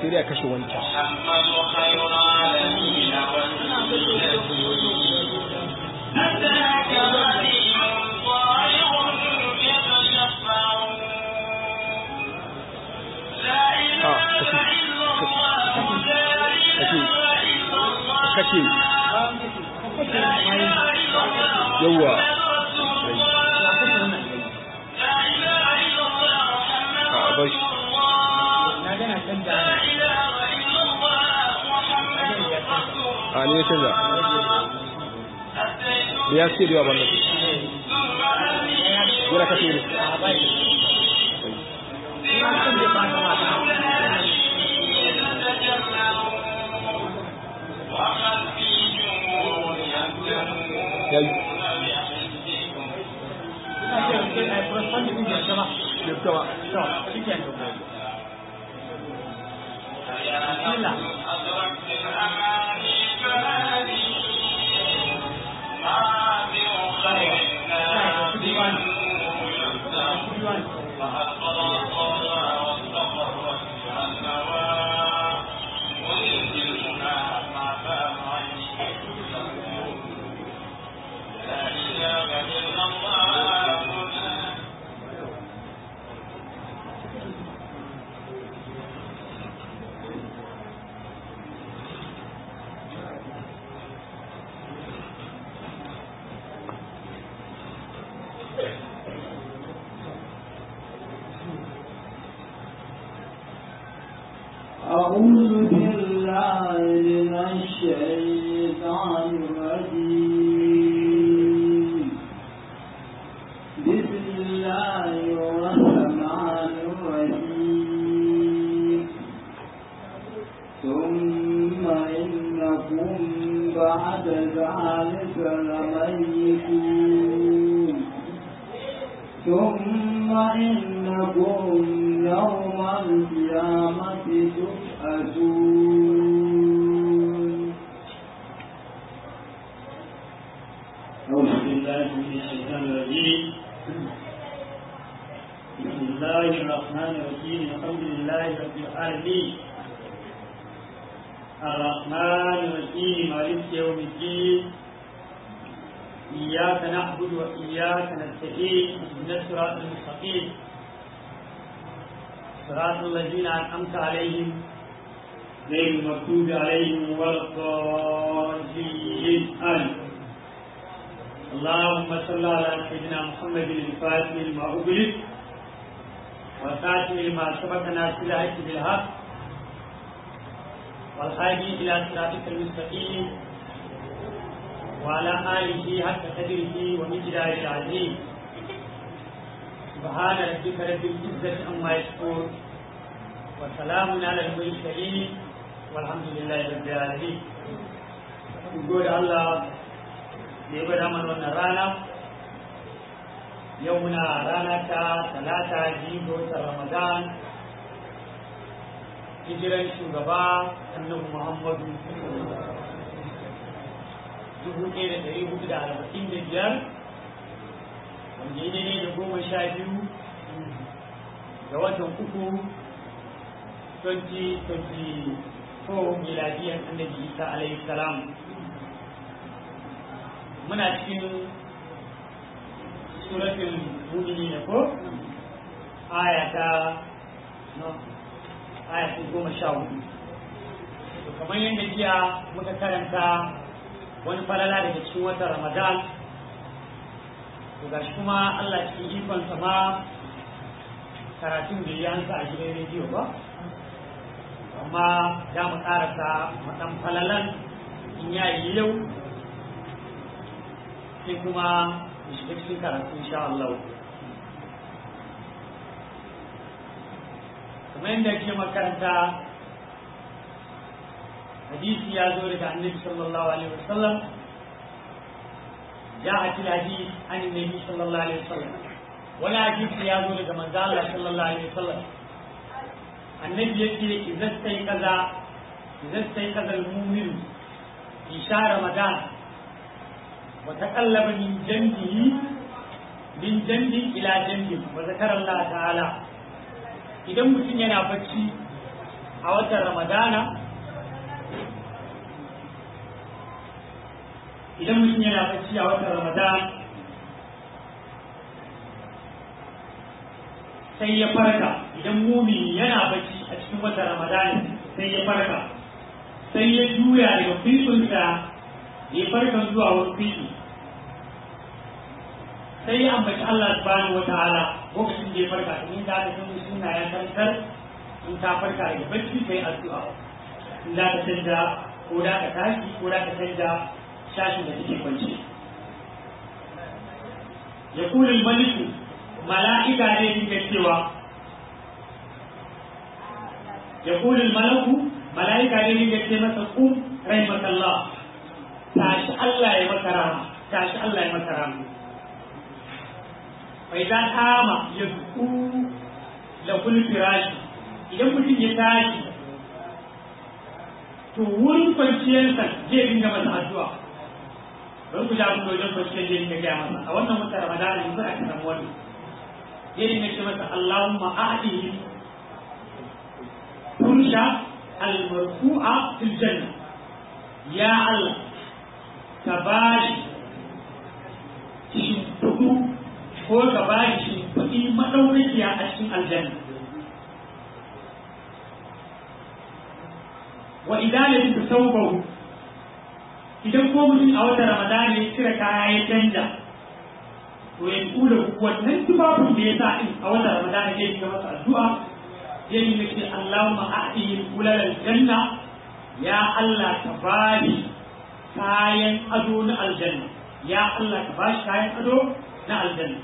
sai dai a kashe wancan محمد خير العالمين أتاك عليم ضائع يتشفع لا إله إلا الله لا إله إلا الله kashe لا إله إلا الله yawa لا إله إلا الله محمد a bar shi رسول الله na gana canja لا إله إلا الله محمد رسول a ne ya canza أتيت da ya ce da yawa wannan ثم أبي yana kashe ne a bai ina son da ba ta mata ya yi ina ce sai ai corresponding din da sama da kama to shikenan bismillah diwan أعوذ بالله من الشيطان الرجيم بسم الله الرحمن الرحيم ثم إنكم بعد ذلك لميتون ثم إنكم يوم القيامة تبعثون أعوذ بالله من الشيطان الرجيم بسم الله الرحمن الرحيم الحمد لله رب العالمين الرحمن الرحيم مالك يوم الدين إياك نعبد وإياك نستعين اهدنا الصراط المستقيم صراط الذين أنعمت عليهم غير المغضوب عليهم ولا الضالين آمين اللهم صل على سيدنا محمد الفاتح لما أغلق والخاتم لما سبق ناصر الحق بالحق والهادي إلى صراطك المستقيم وعلى آله حق قدره ومقداره العظيم سبحان ربك رب العزة عما يصفون وسلام على المرسلين والحمد لله رب العالمين نقول الله da ya gwada mana wannan rana yau muna rana ta talata jigo ta ramadan hijiran shugaba annabi muhammadu dubu ɗaya da ɗari hudu da arba'in da biyar wanda ya ne da goma sha biyu ga watan uku 2024 miladiyan annabi isa alaihi salam muna cikin suratul mu'minin ko aya ta no aya ta goma sha hudu to kamar yadda jiya muka karanta wani falala daga cikin watan ramadan to gashi kuma Allah cikin ikonsa ma karatun da ya hansa a gidan rediyo ba amma za mu karasa maɗan falalan in yayi yau sai kuma mu shiga cikin karatu insha Allah kamar yadda ke makaranta hadisi ya zo daga annabi sallallahu alaihi wasallam جاءت الحديث عن النبي صلى الله عليه وسلم ولا حديث يا ذو من الله صلى الله عليه وسلم النبي يقول إذا استيقظ إذا استيقظ المؤمن في شهر رمضان وتقلب من جنبه من جنب إلى جنب وذكر الله تعالى idan mutum yana bacci a watan ramadana idan mutum yana bacci a watan ramadana sai ya farka idan mumini yana bacci a cikin watan ramadana sai ya farka sai ya juya daga fifinsa ya farka zuwa wani fifi sai ya ambaci Allah subhanahu wa ta'ala lokacin da ya farka in da ka san suna ya tantar in ta farka daga bacci kai addu'a in da ka canja ko da ka tashi ko da ka canja shashin da take kwance ya kula maliku mala'ika ne dinga cewa ya kula malaku mala'ika ne dinga ce masa kum rahimakallah tashi Allah ya maka rahama tashi Allah ya maka rahama bai za kama ya zuku da firashi idan mutum ya tashi to wurin kwanciyarsa zai dinga masa addu'a don ku ja ku wajen kwanciyar zai dinga gaya masa a wannan wata ramadana yanzu a kan wani zai dinga ce masa Allahumma a'dihi fursha al-marfu'a fil janna ya Allah ka bashi shimfiɗu ko ka ba shi kuɗi maɗaukakiya a cikin aljanna wa idan ya fi sauƙahu idan ko mutum a wata ramadana ya cire kaya ya canja to ya kula wannan tufafin da ya sa in a wata ramadana ya shiga masa addu'a ya yi ce Allahumma a'tihi kulal aljanna ya Allah ka bani kayan ado na aljanna ya Allah ka bashi kayan ado na aljanna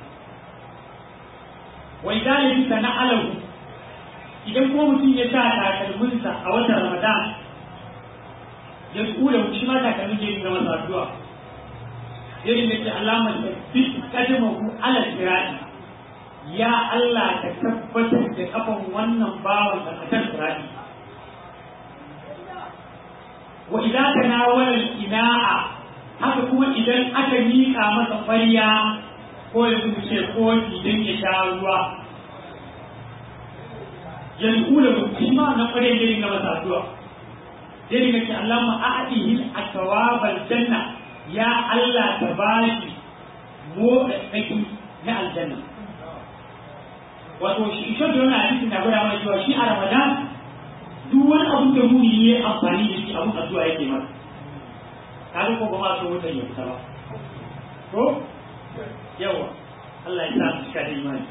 wai galibi ka na alahu idan ko mutum ya sa takalminsa a watan ramadan ya kula shi ma takalmin ya ga masa addu'a ya rinda ce alama da fit kadamahu ala sirati ya Allah ka tabbatar da kafan wannan bawan da akan sirati wa idan ka nawala ina'a haka kuma idan aka miƙa masa ƙwarya ko ya kuma ce kofi don ya sha ruwa yanzu kula shi ma na ƙwarya ya dinga masa addu'a ya dinga ce Allah ma a'adihi akawabal janna ya Allah ta bashi motsa tsaki na aljanna wato shi shi da wannan hadisin na gwada mana cewa shi a Ramadan duk wani abin da muni ya amfani da shi abin addu'a yake masa kaga ko ba ma so wutar ya fita ba ko yawa Allah ya sa su cika da imani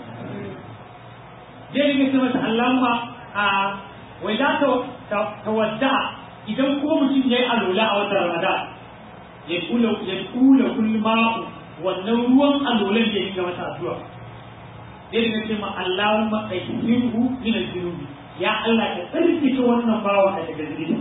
zai rike ce masa Allahumma a wai za ta tawadda idan ko mutum ya yi alola a watan Ramadan ya kula ya kula kullu ma'u wannan ruwan alolan da ya ga masa addu'a zai rike ce ma Allahumma qayyihu min al-junubi ya Allah ka tsarkake wannan bawa daga zunubi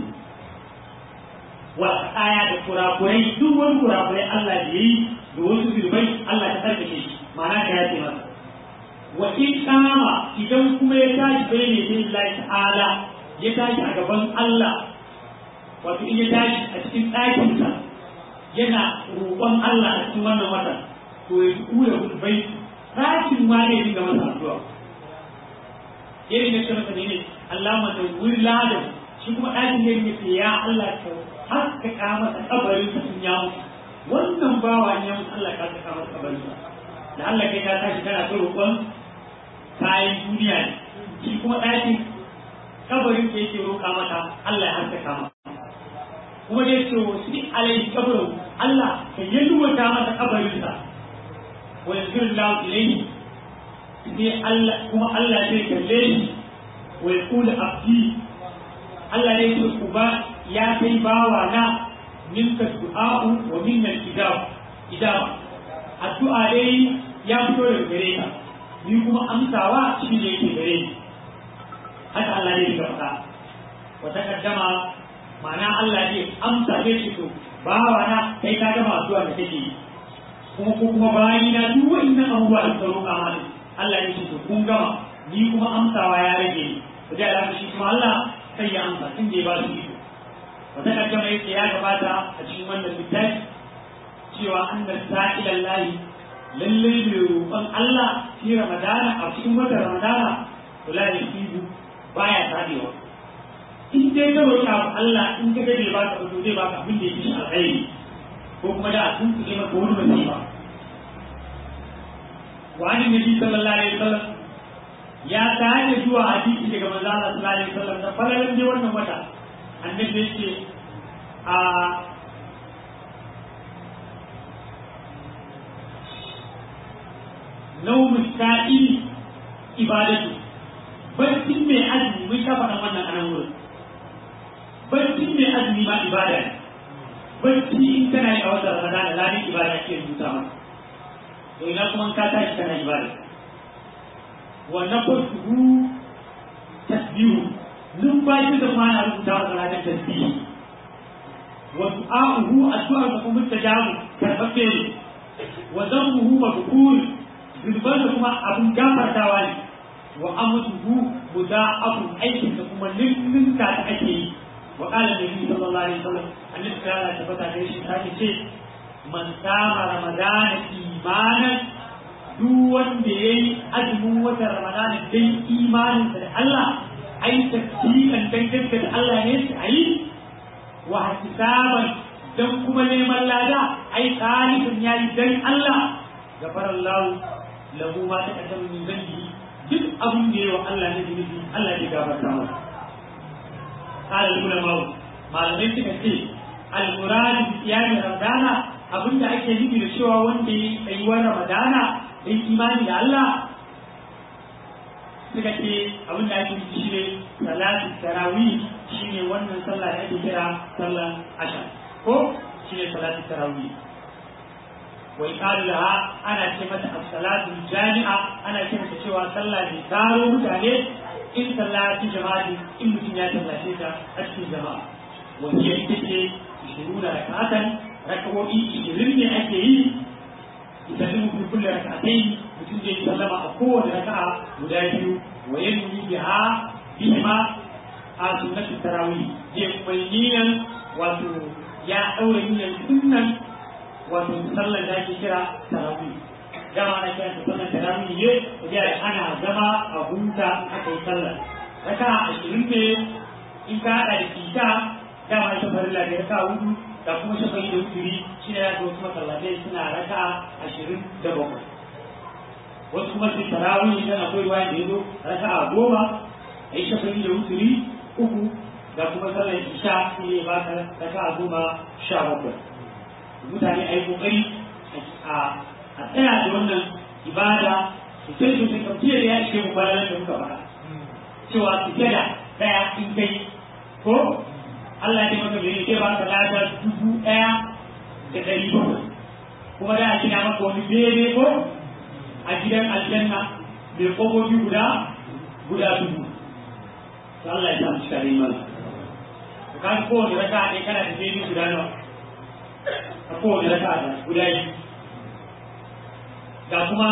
wa aya da kurakurai duk wani kurakurai Allah da yi da wasu zurbai Allah ta tsarkake shi ma'ana ka yace masa wa in kama idan kuma ya tashi bai ne bin Allah ta'ala ya tashi a gaban Allah wato in ya tashi a cikin ɗakinsa yana roƙon Allah a cikin wannan wata to ya kula zurbai ɗakin ma ne dinga masa addu'a irin da ce masa ne Allah ma da wuri ladan shi kuma ɗakin ne ya ce ya Allah ka haskaka masa kabarin sa in ya mutu wannan bawa ne ya mutu Allah ka haskaka masa kabarin sa da Allah kai ka tashi kana ta roƙon kayan duniya ne shi kuma ɗakin kabarin sa yake roƙa mata Allah ya haskaka masa kuma dai ce wa shi alai kabarin Allah ka yalwata masa kabarin sa wa yanzuru lahu ilayhi sai Allah kuma Allah zai kalle shi wa yaqulu abdi Allah ne ce uba ya kai bawa na minka du'a'u wa minna ijab ijaba addu'a dai ya fito daga gare ka ni kuma amsawa shi ne yake gare ni haka Allah ne ya faɗa wa takaddama ma'ana Allah ne amsa ne shi to bawa na kai ka gama addu'a da kake yi kuma ko kuma bayi na duk wa'annan abubuwa da ka roƙa mana Allah ne shi to kun gama ni kuma amsawa ya rage ni to da Allah shi kuma Allah sai ya amsa tun da ya ba su iko wata kaddama yake ya gabata a cikin wannan littafi cewa annas sa'ilan lahi lallai mai roƙon Allah fi ramadana a cikin watan ramadana to la yasibu baya tadewa in dai ka roƙi abu Allah in ka ga bai baka ba to zai baka abin da yake shi alkhairi ko kuma da a tuntuɓe maka wani musiba wa an nabi sallallahu alaihi wasallam ya tare zuwa hadisi daga manzo Allah sallallahu alaihi wasallam da falalan dai wannan wata annabi yake a naumu sa'ili ibadatu barcin mai azumi mun sha faɗan wannan anan wurin barcin mai azumi ma ibada ne barci in kana yi a wata ramadana lalin ibada ke rubuta maka to ina kuma ka tashi kana ibada wannan farsuhu tasbihu numfashi da kuma ana rubuta maka ladan tasbihu wa du'a'uhu addu'ar da kuma tajabu karɓaɓɓe ne wa zammuhu madhkur zunuban da kuma abin gafartawa ne wa amsuhu muda'afun aikin da kuma ninninka da ake yi wa qala nabi sallallahu alaihi wasallam annabi sallallahu alaihi wasallam ta shi ta ce man sama ramadana imanan duk wanda yayi azumin watan ramadana dai imanin da Allah ai tasdiqan dan gaske da Allah ne shi ayi wa hisaban dan kuma neman lada ai talibin yayi dan Allah gafarallahu lahu ma taqaddama min dhanbi duk abin da yawa Allah ne zunubi Allah ya gafarta masa قال العلماء malamai suka ce al-murad bi qiyam ramadana abinda ake nufi da cewa wanda yi tsayuwar ramadana dan imani da Allah suka ce abinda ake nufi shine salatu tarawih shine wannan sallah da ake kira sallan asha ko shine salatu tarawih wa iqalu laha ana ce mata as-salatu jami'a ana ce mata cewa sallah ne taro mutane in sallaci jama'a in mutum ya tallace ta a cikin jama'a wanda ita ce ishiru da rakatan rakawoyi ishirin ne ake yi idan in mutum kulle rakatai mutum zai sallama a kowane raka'a guda biyu wa yanni biha bihima a sunnatul tarawih zai kuma yi niyan wato ya daura niyan sunnan wato sallar da ake kira tarawih dama na kiran sallar tarawih ne da ana zama a huta aka yi sallar raka ashirin ne in ka haɗa da kika dama ita farilla da raka hudu da kuma shafa'i da wuturi shi ne ya wasu masallatai suna raka ashirin da bakwai wasu kuma su tarawih idan akwai ruwa da ya zo raka a goma a yi shafa'i da wuturi uku da kuma sallar isha shi ne ba ka raka a goma sha bakwai mutane a yi kokari a tsaya da wannan ibada sosai sosai kan fiye da ya ishe mu bayan da muka faɗa cewa su da ɗaya in kai ko Allah ya maka bai ke ba ka lada dubu ɗaya da ɗari bakwai kuma da a gina maka wani bene ko a gidan aljanna mai ƙofofi guda guda dubu to Allah ya samu cika rai mana ka ga kowane raka ne kana da bene guda nawa a kowane raka da guda biyu ga kuma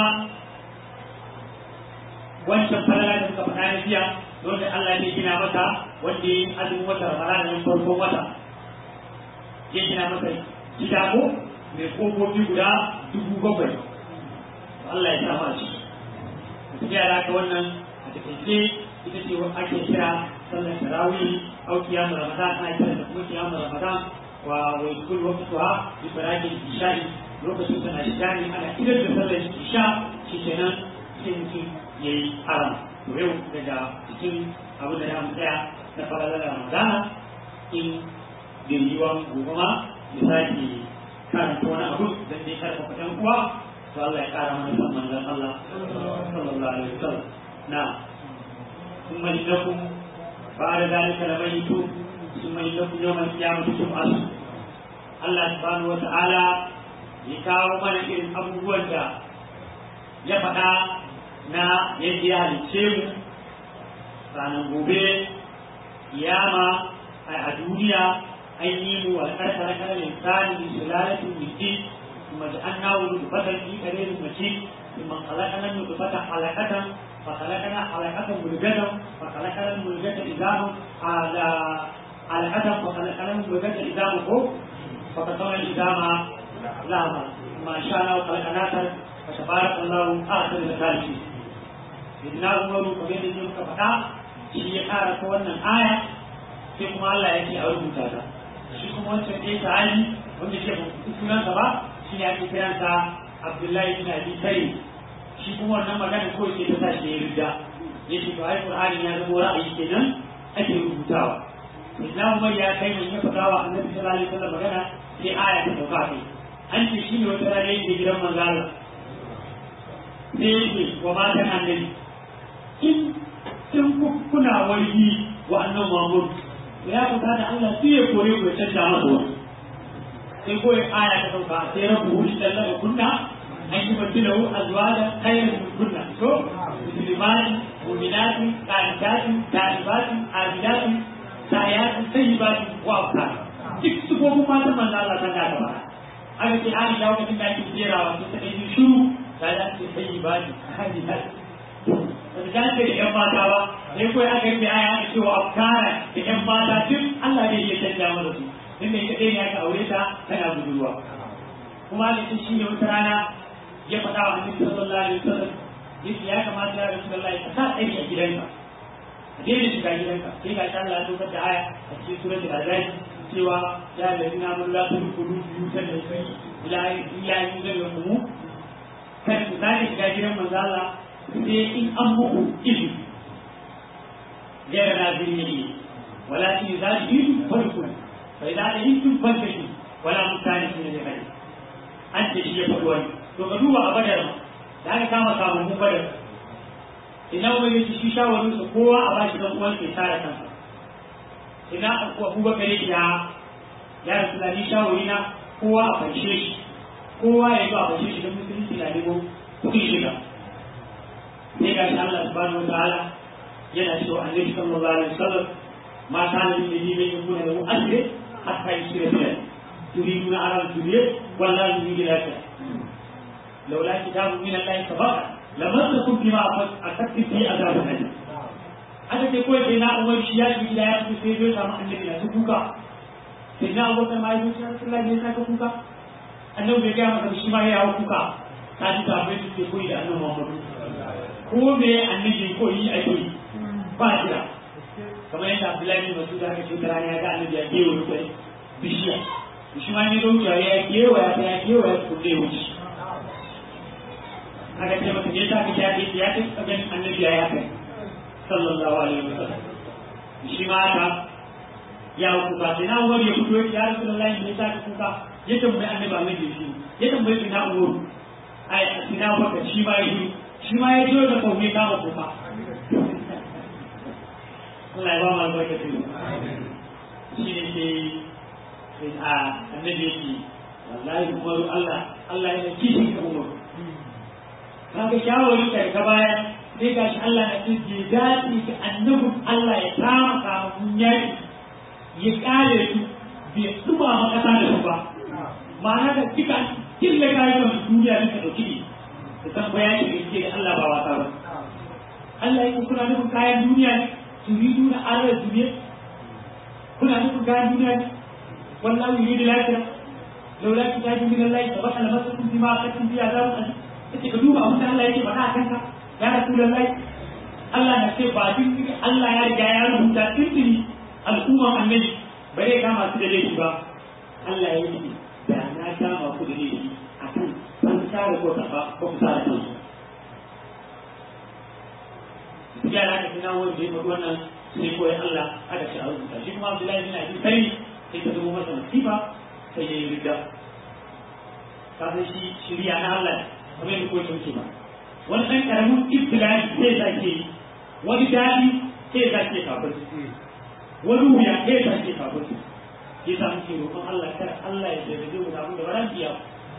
wancan falala da suka faɗa na jiya wanda Allah ya gina mata wanda ya yi azumin wata Ramadan nan farkon wata ya gina mata gida ko mai kofofi guda dubu bakwai Allah ya sa ma shi tafiya da haka wannan a takaice ita ce ake kira sallar tarawih au kiyamu ramadan ana kira da kuma kiyamu ramadan wa wa yakul waqtuha bi farajil isha'i lokacin tana shiga ne ana idan da sallar isha shi kenan sai mutum ya yi haram to yau daga cikin abu da ya tsaya na falalar ramadana in bai yi wa gobe ma ya sake karanta wani abu don dai karfafa ɗan uwa to Allah ya ƙara mana san manzon Allah sallallahu alaihi wasallam na ثم إنكم بعد ذلك لميتون ثم إنكم يوم القيامة تبعثون Allah subhanahu wa ta'ala ya kawo mana irin abubuwan da ya faɗa na yadda ya halicce mu ranar gobe kiyama a duniya an yi mu wa karkara kana linsani bi sulalatin miti kuma da an nawo nutfatan fi kare mace kuma kalakana nutfatan halakatan fa kalakana halakatan mulgatan fa kalakana mulgatan izamu ala halakatan fa kalakana mulgatan izamu ko fa kalakana izama lama ma sha Allah kalakanatar fa tabarakallahu akhirul khaliqin Idina Umaru kamar da muka faɗa shi ya ƙara ta wannan aya sai kuma Allah ya ce a rubuta ta shi kuma wancan ɗaya sahabi wanda ke ba sunansa ba shi ne ake kiransa Abdullahi bin Abi Tayyib shi kuma wannan magana ko ce ta tashi ya rida ya ce to ai Qur'ani ya zama ra'ayi kenan ake rubutawa Islam Umar ya kai mai ya faɗa wa Annabi sallallahu alaihi wasallam magana sai aya ta sauka kai an ce shi ne wata rana yake gidan manzo Allah sai yake wa matan annabi in in kuna wargi wa annabi Muhammad ya fita da Allah sai ya kore ku ya canja masa wani sai ko aya ta sauka sai rabu shi dalla kunna an yi badilahu azwaja khayran min kunna to muslimatin mu'minatin qanitatin talibatin abidatin sayatin sayyibatin wa abkar duk su ko kuma ta manzo Allah ta da ba aka ce an da lokacin da ake jerawa sai ta yi shiru ta da ce sayyibati hadidat da ta ce da yan mata ba sai kawai aka yi aya aka ce wa abkara da yan mata duk Allah ne ya canja mana su inda ita ɗaya ne aka aure ta tana budurwa kuma aka ce shi ne wata rana ya faɗa wa annabi sallallahu alaihi wasallam yake ya kamata ya rasu Allah ka sa tsari a gidanka a daina shiga gidanka sai ga Allah ya dokar da aya a cikin suratul azab cewa ya da ina mun la tu kudu yusan da kai ila ila yusan da mu kan ku zaka shiga gidan manzo Allah sai in an muku izini غير نازلين ولكن إذا جئتم فاركوا فإذا أذنتم فانتشروا ولا مستانسين لغيره أنت شيء فلوان to ka duba a badar da aka kama kamun badar ina wani yake shi shawarin su kowa a bashi dan uwan ke tare kansa ina abubakar yake ya ya rasu da ni shawari na kowa a farshe shi kowa ya zo a farshe shi don musulunci na nemo kuɗin shiga sai ga shi Allah subhanahu wa ta'ala yana cewa annabi sallallahu alaihi wasallam ma kana min nabi min yakuna lahu asri hatta yusira bihi turiduna ala dunya wallahi yuridu al-akhirah لولا كتاب من الله سبق لمسكم بما أخذت فيه عذاب أليم aka ce kawai sai na umar shi ya ji gida ya fito sai zai samu annabi na su kuka sai na abokan ma ya zo sai Allah ya saka kuka annabi bai gaya masa shi ma ya hawo kuka ka ji ta bai ce koyi da annabi Muhammad ko me annabi ko yi ake yi ba jira kamar yadda Abdullahi bin Mas'ud aka ce rana ya ga annabi ya kewa kai bishiya shi ma ne don ya kewa ya ya kewa ya kulle wuce aka ce masa ne ta ka ya ce ya ce ganin annabi ya kai sallallahu alaihi wasallam shi ma haka ya kuka sai na umar ya fito ya rasulullahi ne ta kuka ya tambayi annabi mai da shi ya tambayi sina umar ai sina baka shi ma ya yi shi ma ya zo da kauye kama kuka Allah ya ba mu albarka shi ne sai a annabi yake wallahi umaru Allah Allah yana kishin ka umaru kaga shawarin ka ka baya sai ga shi Allah na ce bai dace ga annabin Allah ya kama kamun yaki ya kare su bai tsuba ma kasa da su ba ma'ana da duka killa kayan duniya ne ka dauki ne da san bayani da yake da Allah ba wasa ba Allah yake kuna nufin kayan duniya ne turidu na arar duniya kuna nufin kayan duniya ne wallahi yuridu lafiya laula kitabun min Allah sabaka lamassakum bima aqadtum fi azabun alim yace ka duba abin da Allah yake faɗa a kanka ya rasulullahi Allah na ce ba din Allah ya riga ya rubuta tuntuni al'umman annabi ba zai kama su da laifi ba Allah ya yi da na kama ku da laifi a kan ban tsara ko ta ba ko ku tsara kansu ya da aka tuna wani da ya faɗi wannan sai koyi Allah aka ce a rubuta shi kuma Abdullahi bin Abi Sari sai ta zama masa musiba sai ya yi ridda kafin shi shirya na Allah kamar yadda kowace wuce ba wani ɗan ƙaramin ibtilai sai ya ke yi wani daɗi sai ya ke kafin wani wuya sai ya ke kafin ya sa muke roƙon Allah kar Allah ya jarrabe mu da abin da ba za biya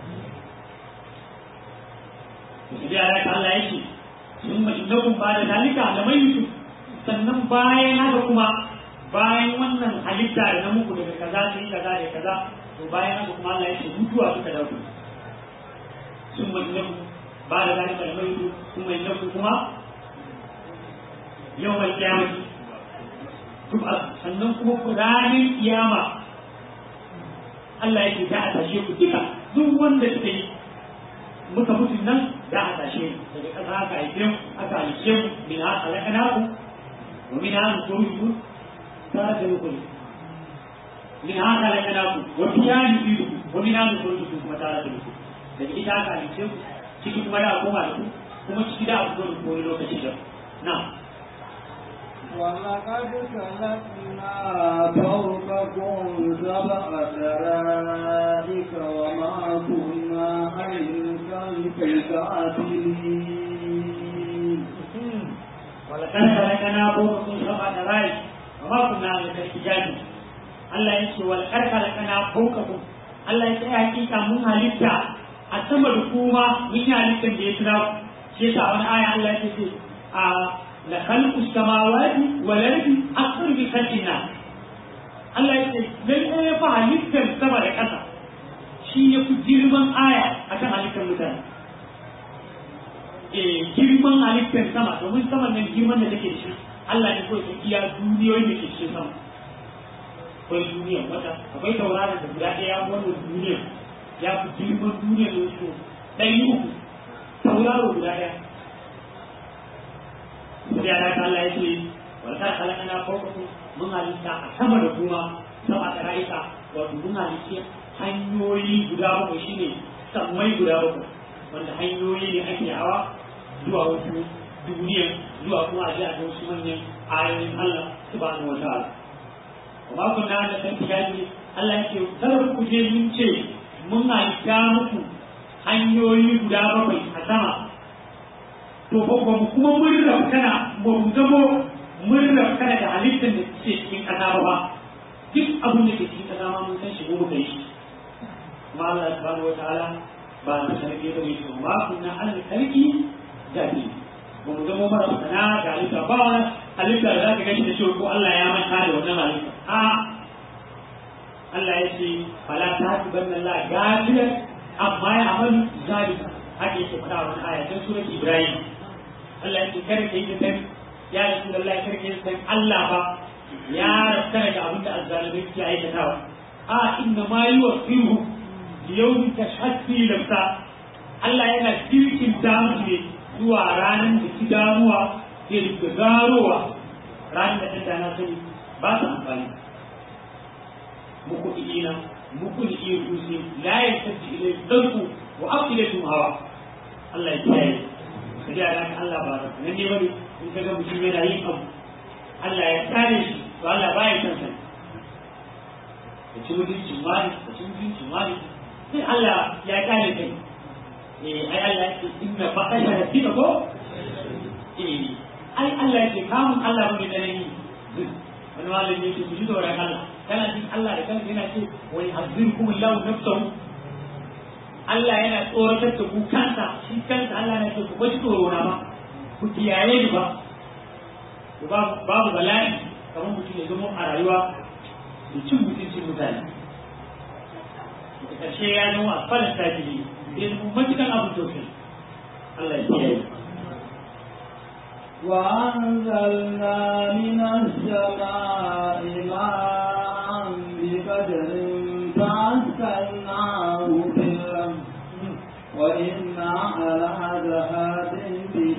su biya da Allah yake sun ma innakum ba da dalika da mai yusuf sannan bayan haka kuma bayan wannan halitta da na muku daga kaza sai kaza da kaza to bayan haka kuma Allah yake mutuwa suka dauke ثم إنكم بعد ذلك الميت ثم إنكم كما يوم القيامة تبعث sannan kuma ku ranar kiyama Allah yake za a tashe ku duka duk wanda suka yi muka mutu nan za a tashe mu daga ƙasa aka haife mu aka halice mu min ha alakana ku wa min ha nukuruju tare da rukuni min haka la kana ku wa fiya ni bidu wa min haka ku ku kuma tare da rukuni daga ita aka halice ku ciki kuma da koma da ku kuma ciki da abu da wani lokaci da na ولقد خلقنا فوقكم سبع طرائق وما كنا عن الخلق غافلين ولقد خلقنا فوقكم سبع طرائق وما كنا عن الخلق غافلين Allah ya ce wal karkara kana faukakum Allah ya ce ai hakika mun halitta a sama da kuma mun yi halittar da ya kira shi yasa wani aya Allah ya ce a la khalqu samawati wal ardi akbar bi khalqina Allah ya ce lalle ya fa halittar sama da ƙasa shi ya fi girman aya akan halittar mutane eh girman halittar sama domin sama nan girman da take da shi Allah ne kawai iya duniyoyi da ke cikin sama akwai duniya wata akwai tauraron da guda ɗaya wannan duniya ya fi girman duniya da wasu ɗari uku tauraro guda ɗaya sai ya dace Allah ya ce wata halaka na farko mun halitta a sama da kuma sama da rayuka wato mun halitta hanyoyi guda bakwai shine sammai guda bakwai wanda hanyoyi ne ake hawa zuwa wasu duniya zuwa kuma a ji a ga wasu manyan ayoyin Allah subhanahu wa ta'ala ba ku na da san tiyaji Allah ya ce kada ku je mun ce mun halitta muku hanyoyi guda bakwai a sama to ba ba mu kuma mun rafkana ba mu zamo mun rafkana da halittar da ke cikin kasa ba ba duk abin da ke cikin kasa ma mun san shi ko muka yi shi kuma Allah subhanahu wataala ba na sanake da mai ba kunna Allah kalki da ni ba mu zamo mara sana da halitta ba wani halitta da za ka gashi da cewa ko Allah ya manta da wannan halitta a Allah ya ce fala ta hatu banna Allah gafiyan amma ya amalu zalika haka yake faɗa wani aya ta surat Ibrahim Allah ya ce kada ka yi da san ya Rasulullah kada ka yi san Allah ba ya rakkana da abinda azzalimai ke aikatawa a inna ma yuwaffihu yawmin tashhad fi nafsa Allah yana kirkin damu ne zuwa ranar da ki damuwa ke da garowa ranar da ɗan dana sani ba su amfani muku ina muku da iya rusi la ya tafi ilai ɗanku wa aqilatum hawa Allah ya kiyaye kaji a ranar Allah ba nan ne bane in ka ga mutum yana yin abu Allah ya kare shi to Allah ba ya san sani da ci mutuncin wani da ci mutuncin wani sai Allah ya kare kai eh ai Allah ya ce inna baqasha rabbika ko eh ai Allah ya ce kamun Allah ba mai tsanani wani malami ya ce ku ji tsoron Allah kana jin Allah da kanka yana ce wani hazirkum Allah nafsahu Allah yana tsoratar da ku kansa shi kansa Allah na ce ku kwaci tsoro na ba ku kiyaye ni ba ku babu bala'i kamar mutum ya zama a rayuwa da cin mutuncin mutane da ƙarshe ya zama a falon tajiri ya zama matukan abin tausayi Allah ya kiyaye وأنزلنا من السماء ماء بقدر فأسكناه في الأرض وإنا على ذهاب به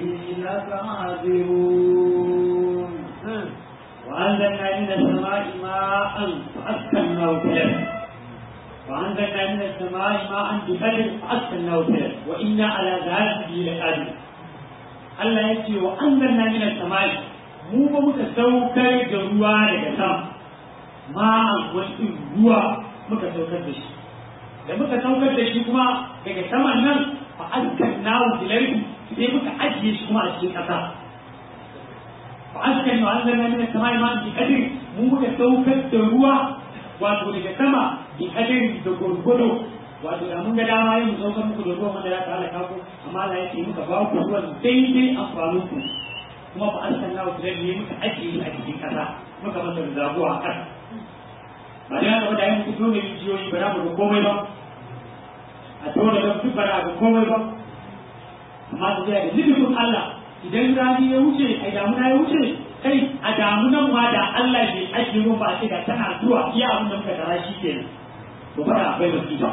لقادرون وأنزلنا من السماء ماء فأسكناه في الأرض وأنزلنا من السماء ماء بقدر فأسكناه في الأرض وإنا على ذهاب به لقادرون Allah ya ce wa an zanna mina samai mu ba muka saukar da ruwa daga sama ma'an wasu ruwa muka saukar da shi da muka saukar da shi kuma daga saman nan fa askan nawo bilarbi sai muka ajiye shi kuma a cikin ƙasa fa askan nawo an zanna mina samai ma'an bi kadir mu muka saukar da ruwa wato daga sama bi kadir da gwargwado wato da mun ga dama yin mu saukar muku da ruwan wanda ya ta halaka ku amma Allah ya ce muka ba ku ruwan daidai amfanin ku kuma ba an sanna wa ne muka ajiye a cikin kasa muka masa da zabuwa a kasa ba da haka ba da yin muku dole rijiyoyi ba za mu ga komai ba a dole da duk ba za ga komai ba amma da zai da nufin Allah idan rani ya wuce ai damuna ya wuce kai a damunan ma da Allah bai ajiye ruwan ba a ce da tana zuwa iya abin da muka tara shi kenan to fara akwai wasiƙa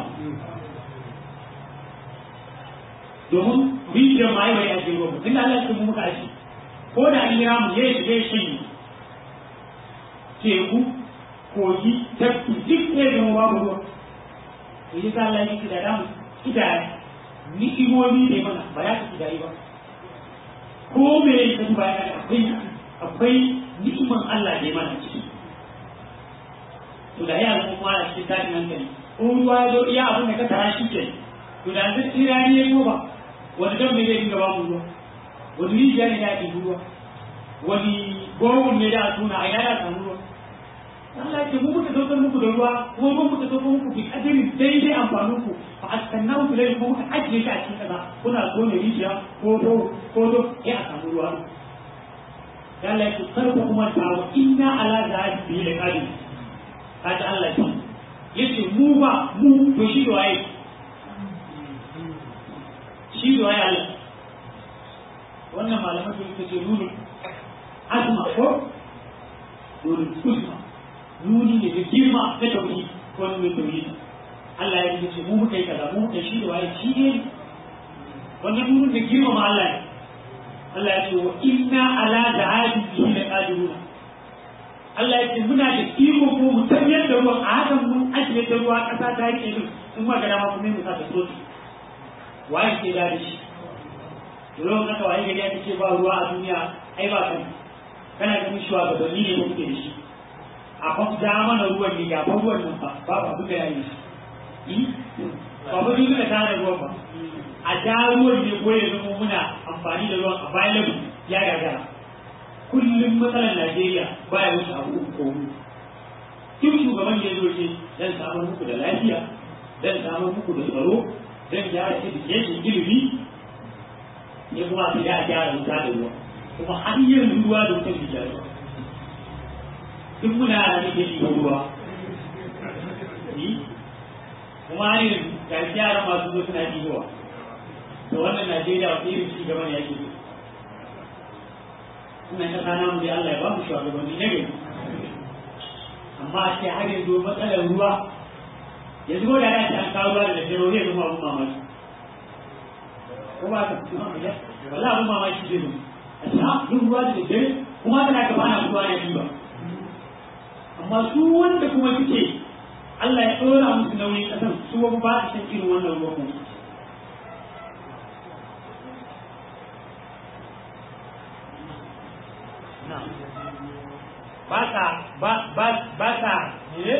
domin rijiyar ma yi bai ake ruwa tun da Allah ya mu muka aji ko da an kira mu ya shiga ya shanye teku kogi tafki duk ne zama babu ruwa to yi sa Allah yake da damu kidaya ni'imomi ne mana ba ya ka kidayi ba ko me ya ka duba yana akwai akwai ni'iman Allah ne mana ciki to da ya zama kuma cikin tashin hankali ko ruwa ya zo iya abin da ka tara shi ke to da zai tsira ne ya ba wani dan ne zai dinga ba mu ruwa wani rijiya ne da ya ɗibi ruwa wani gowon ne da a tuna a yana samu ruwa Allah ce mu muka saukar muku da ruwa kuma mu muka saukar muku bi kadirin daidai amfanin ku fa askanna ku dai kuma muka ajiye shi a cikin kaza kuna so ne rijiya ko do ko do ya a samu ruwa Allah ya ce karku kuma ta wa inna ala zahabi bi da qadir kaji Allah ce yace mu ba mu to shi da waye shi da waye Allah wannan malamai suka ce nunu azma ko nunu uzma nuni ne da girma na tauhid ko nuni tauhid Allah ya yi ce mu muka yi kaza mu muka shi da waye shi ne wannan nuni da girma ma Allah ne Allah ya ce wa inna ala da'ati bihi la qadiruna Allah ya ce muna da iko ko mu tafiyar da ruwan a hakan mun ajiye da ruwa kasa ta yake din in ma ga dama kuma mu sa ta tsotsi waye ke da shi Dole ka waye gari ake ce ba ruwa a duniya ai ba kan kana ganin shugabanni ne ko kuke da shi a kan da mana ruwan ne ga ruwan nan ba ba ba duka yayi shi ba ba duka da tare ruwan ba a da ruwan ne ko ya zama muna amfani da ruwan a bayan labu ya gagara kullum matsalar Najeriya ba ya wuce abu uku ko huɗu duk shugaban da ya zo ce dan samar muku da lafiya dan samar muku da tsaro dan gyara education ilimi ne kuma sai ya gyara wuta da ruwa kuma har yanzu ruwa da wutar da ruwa duk muna da nake ɗiba ruwa kuma har yanzu ga yara masu zo suna ɗibowa to wannan Najeriya wata irin ci gaba ne yake ina ta sana mu dai Allah ya ba mu shugabanni na gari amma sai har yanzu matsalar ruwa yanzu ko da ya ce an kawo ruwa da daddare wani yanzu ma abun mamaki ko ba ka wala abun mamaki zai zo a ce ha yin ruwa da daddare kuma tana gaba na ruwa na ba amma su wanda kuma suke Allah ya ɗora musu nauyin ƙasan su ba ba su san irin wannan ruwa kuma ba sa ba ba ba sa ne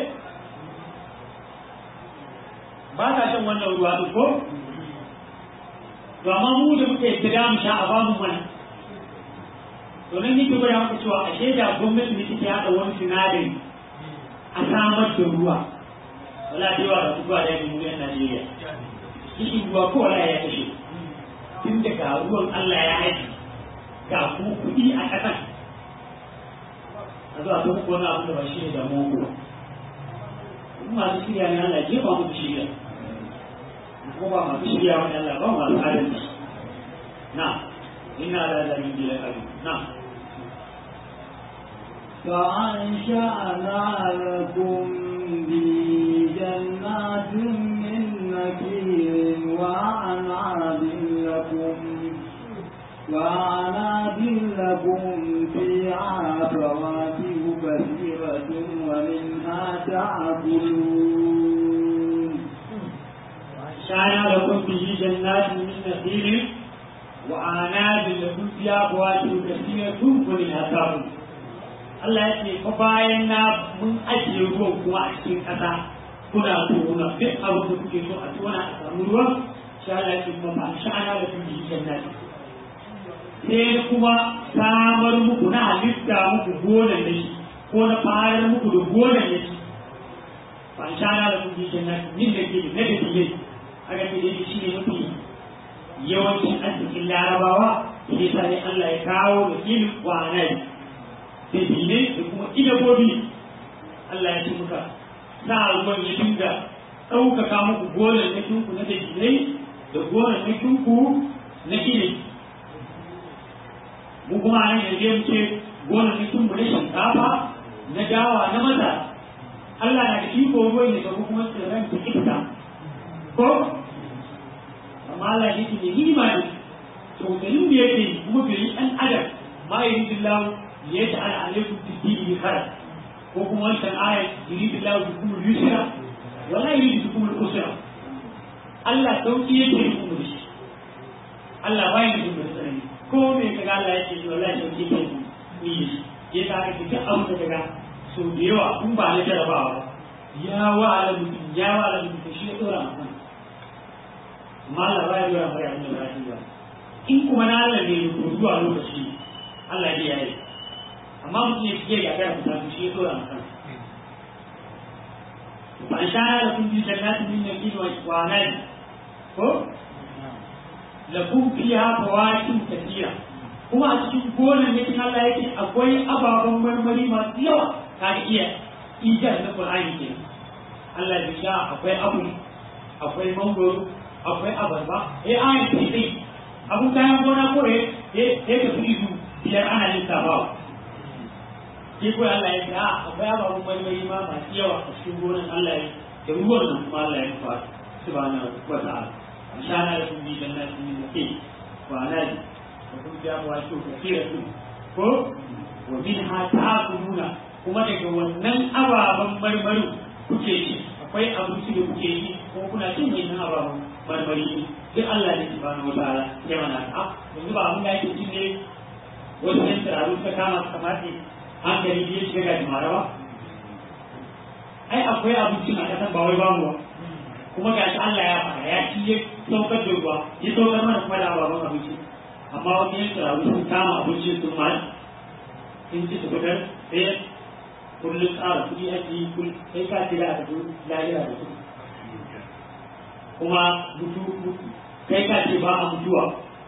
ba sa shan wannan ruwa ɗin ko to amma mu da muka yi gida mu sha a babu mana to nan nake gwada maka cewa ashe da gwamnati ne take haɗa wani sinadari a samar da ruwa wala da yawa da ruwa da yanzu yan Najeriya kishin ruwa ko wala ya kashe tun daga ruwan Allah ya haɗi ga kuma kuɗi a ƙasan a zuwa ta muku wani abu da ba shi ne da muku ba in masu shirya ne Allah jefa muku shirya ko ba masu shirya wani Allah ba masu adalci na ina da zalin bila kabi na فأنشأنا لكم بجنات من نكير وأعناب لكم وعناب لكم فيها فواكه كثيرة ومنها تأكلون شانا لكم به جنات من نخيل وعناب لكم فيها فواكه كثيرة ومنها تأكلون Allah ya ce fa bayan na mun ajiye ruwan kuma a cikin ƙasa kuna tona duk abin da kuke so a tona a samu ruwan sha Allah ya ce kuma ba sha'ana da kun yi jannati sai kuma samar muku na halitta muku gonan da shi ko na farar muku da gonan da shi ba sha na da kun jin nan min da ke na da ke aka ce dai shi ne mafi yawancin arzikin larabawa shi yasa ne Allah ya kawo da ilin kwanai da dine da kuma inabobi Allah ya ce muka sa ruwan ya dinga ɗaukaka muku gonan na kinku na da da gonan na kinku na ilimi mu kuma a yanzu ya ce gonakin mu na shinkafa na dawa na maza Allah na da iko ruwan ya sauko kuma tsirran ta iska ko amma Allah ne ke yi ma ne to garin da yake kuma bai ɗan adam ma yi dillahu ya ta ala alaikum fi dini khair ko kuma wancan ayat yuridu lahu bikum al-yusra wa la yuridu bikum al-usra Allah sauki yake yi mu shi Allah bai da duk tsanani ko me kaga Allah yake yi wallahi sauki yake yi ni ya ta ka duk abu da kaga so da yawa in ba na jarabawa ba ya wa ala mutum ya wa ala mutum shi ya dora mutum amma Allah bai dora mai abin da ba in kuma na Allah ne ko zuwa lokaci Allah ya yi amma mutum ya fiye ya gara mutane shi ya dora mutum fa an shara da kun bi jannatin min yaqin wa anani ko lakum fiha fawakin kathira kuma a cikin gonan ne Allah yake akwai ababen marmari masu yawa ka iya ijar na Qur'ani ke Allah ya sha akwai abu akwai mangoro akwai abarba eh ayin ce dai abun kayan gona ko eh eh ka fi izu biyar ana yin sabawa shi ko Allah ya sha akwai ababen marmari ma masu yawa a cikin gonan Allah ya da ruwan nan kuma Allah ya fa subhanahu wa ta'ala shana da kun bi jannatin min naqi wa anadi wa kun ja wa shu kathiratu ko wa minha ta'kuluna kuma daga wannan ababen marmari kuke ci akwai abinci da kuke yi ko kuna cin wannan ababen marmari duk Allah ne subhanahu wa ta'ala ya mana ta yanzu ba mun da yake cin ne wasu yan tsiraru ta kama kamar ne hankali ya shiga ga jimara ba ai akwai abincin a kasan ba wai babu ba kuma ga shi Allah ya fara ya ci ya saukar da ruwa ya saukar mana kuma da ababen abinci amma wani yan tsiraru sun kama abinci sun ma sun ci su fitar sai kullum tsara kuɗi ake yi kullum sai ka ce da a tafi lahira da kuɗi kuma mutu kai ka ce ba a mutuwa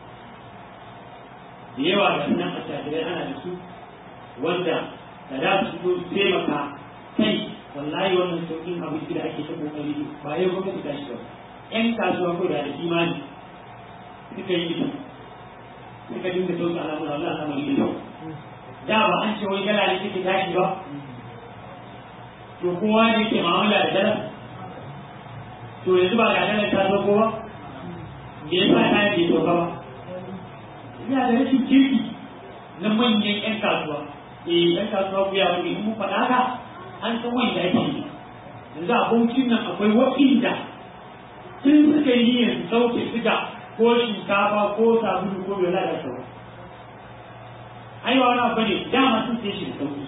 da yawa da nan a shafirai ana da su wanda da za su fito su taimaka kai wallahi wannan sauƙin abinci da ake ta kokari ba yau gwamnati ta shi ba ƴan kasuwa ko da imani suka yi ido suka dinga sauƙi alamun Allah sama ido da ba an ce wai dala ne take tashi ba to kowa ne yake mu'amala da dala to yanzu ba ga dala ta zo kowa me yasa ta yi bai ba ina da rashin kirki na manyan 'yan kasuwa eh 'yan kasuwa ku ya wani in mun faɗa haka an san wanda ake yi yanzu a baucin nan akwai waɗanda sun suka yi niyyar su sauke siga ko shinkafa ko sabulu ko bai da sauwa ai ba wani abu ne dama sun sai shi da sauki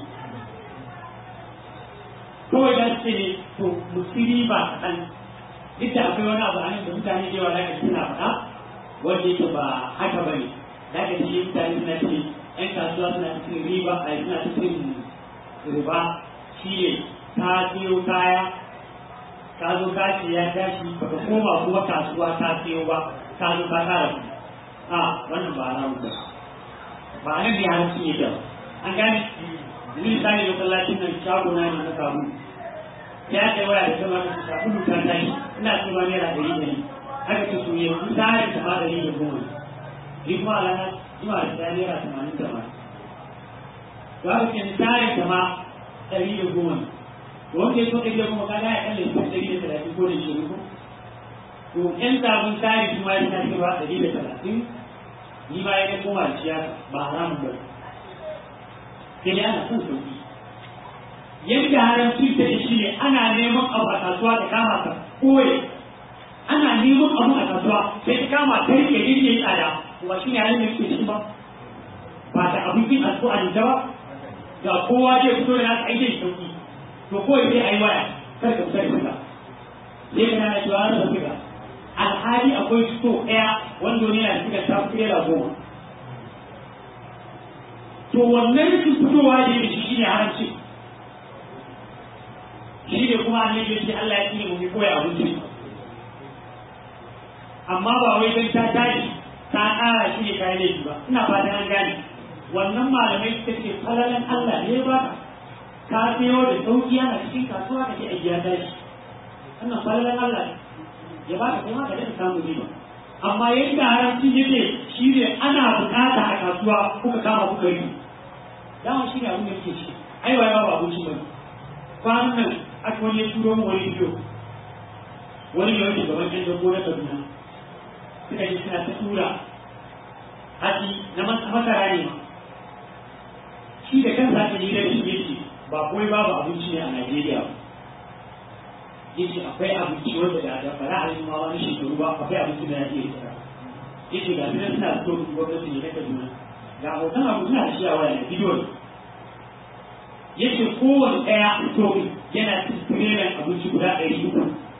kawai da su ne to musiri ba kaɗan duk da akwai wani abu a nan da mutane da yawa da suna faɗa wanda yake ba haka ba ne da ka ce mutane suna ce ‘yan kasuwa suna cikin riba a suna cikin riba shi ne ka siyo kaya ka zo ka ce ya tashi baka koma kuma kasuwa ka siyo ba ka zo ka kara ku a wannan ba alamu ba ba a nan da yaran sun yi da an gane ni misali masallacin nan shago na ne na samu ya kai waya da sama da sabulu ta tashi ina cewa naira ɗari ɗari aka ce to yanzu tsarin ta ma ɗari da goma ni kuma a ranar zuwa da ta naira tamanin tamanin to aka ce tsarin ta ma ɗari da goma to wanda ya so ɗari da goma kaga ya kalle ko ɗari da talatin ko da shirin ko to ƴan sabon tsari kuma ya ta cewa ɗari da talatin ni ma ya koma da siyasa ba haramun ba sai dai ana son sauki yadda haramci ta shi ne ana neman abu a kasuwa ta kama ka koye ana neman abu a kasuwa sai ta kama ta rike rike yi tsada ba shi ne halin da ke shi ba ba ta abincin a so a nita ba ga kowa zai fito da nasa aikin sauki to kawai sai a yi waya kar ka fita da suka sai ka nana cewa rasa suka alhali akwai sto ɗaya wanda wani yana suka ta fi da goma to wannan rashin fitowa da yake shi ne haramci shi ne kuma annabi ya ce Allah ya tsine mu bi koya abinci amma ba wai dan ta tashi ta ƙara shi ne kayan laifi ba ina fatan an gane wannan malamai suka ce falalan Allah ne ba ka sayo da sauki yana cikin kasuwa ka ce a giya tashi wannan falalan Allah ne ya ba ka kai ma ka daɗa samu riba amma yadda haramci yake shi ne ana bukata a kasuwa kuka kama kuka yi dama shi ne abin da yake shi ai wa yawa abinci ba kwanan nan aka wani ya turo mu wani bidiyo wani ne wani gaban yan dogo na kaduna suka ji suna ta tura hatsi na masara ne ma shi da kansa aka yi da shi yake ba kawai babu abinci ne a Najeriya ba yace akwai abinci wanda da da fara a yi ma wani shekaru ba akwai abinci da ya iya tsara yace ga su suna so gwamnati ne na Kaduna ga hoton abu suna da shi a waya ne bidiyo ne yace kowane ɗaya to yana tirelan abinci guda ɗari uku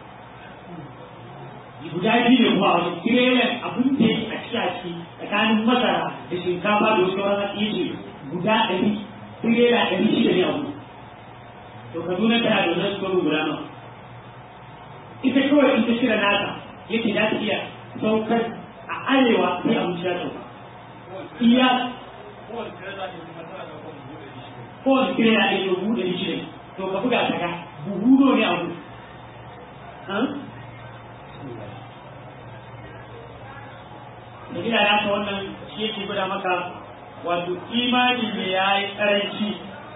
guda biyu ne kuma wani tirelan abin da yake a ciki a ciki tsakanin masara da shinkafa da wasu sauran yace guda ɗari tirela ɗari shida ne abu to Kaduna tana da wannan tsoro guda nawa ita kawai ita shirya nata yake za ta iya saukar a arewa sai abinci ya sauka iya kowane kire na ɗaya buhu da shi to ka buga ta ga buhu ne abu da gida na ta wannan shi yake gwada maka wato imani ne ya yi ƙaranci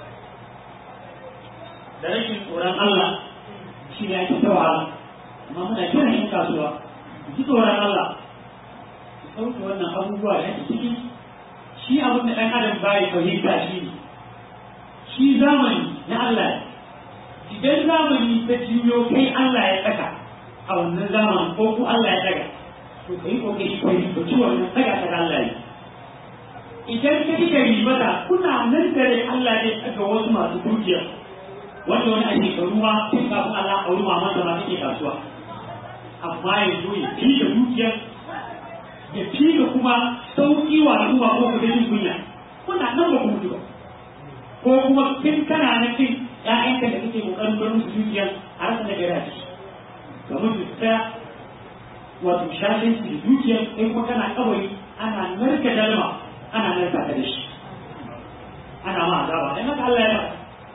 da rashin tsoron Allah shi ne ake ta wahala amma muna kiran yin kasuwa ji tsoron Allah su ɗauke wannan abubuwa da ake ciki shi abin da ɗan adam bai fahimta shi ne shi zamani na Allah idan zamani ta juyo kai Allah ya tsaka a wannan zamanin ko ku Allah ya tsaka to kai kokari ka yi ba ciwon nan tsaka ta Allah ne idan ka yi gari mata kuna nan dare Allah ne tsaka wasu masu dukiya wanda wani ake karuwa tun kafin Allah a wuri maman da ma take kasuwa amma yanzu ya fi da dukiyar ya fi da kuma sauƙi wa al'umma ko ku jin kunya kuna nan ba ku mutu ba ko kuma kin kana nan kin ƴaƴanka da kake kokarin bar musu dukiyar a rasa da gari a ciki ga mutu ta wato shafin su dukiyar kai kuma kana kawai ana narka dalma ana narka ta da shi ana ma azaba dan haka Allah ya ba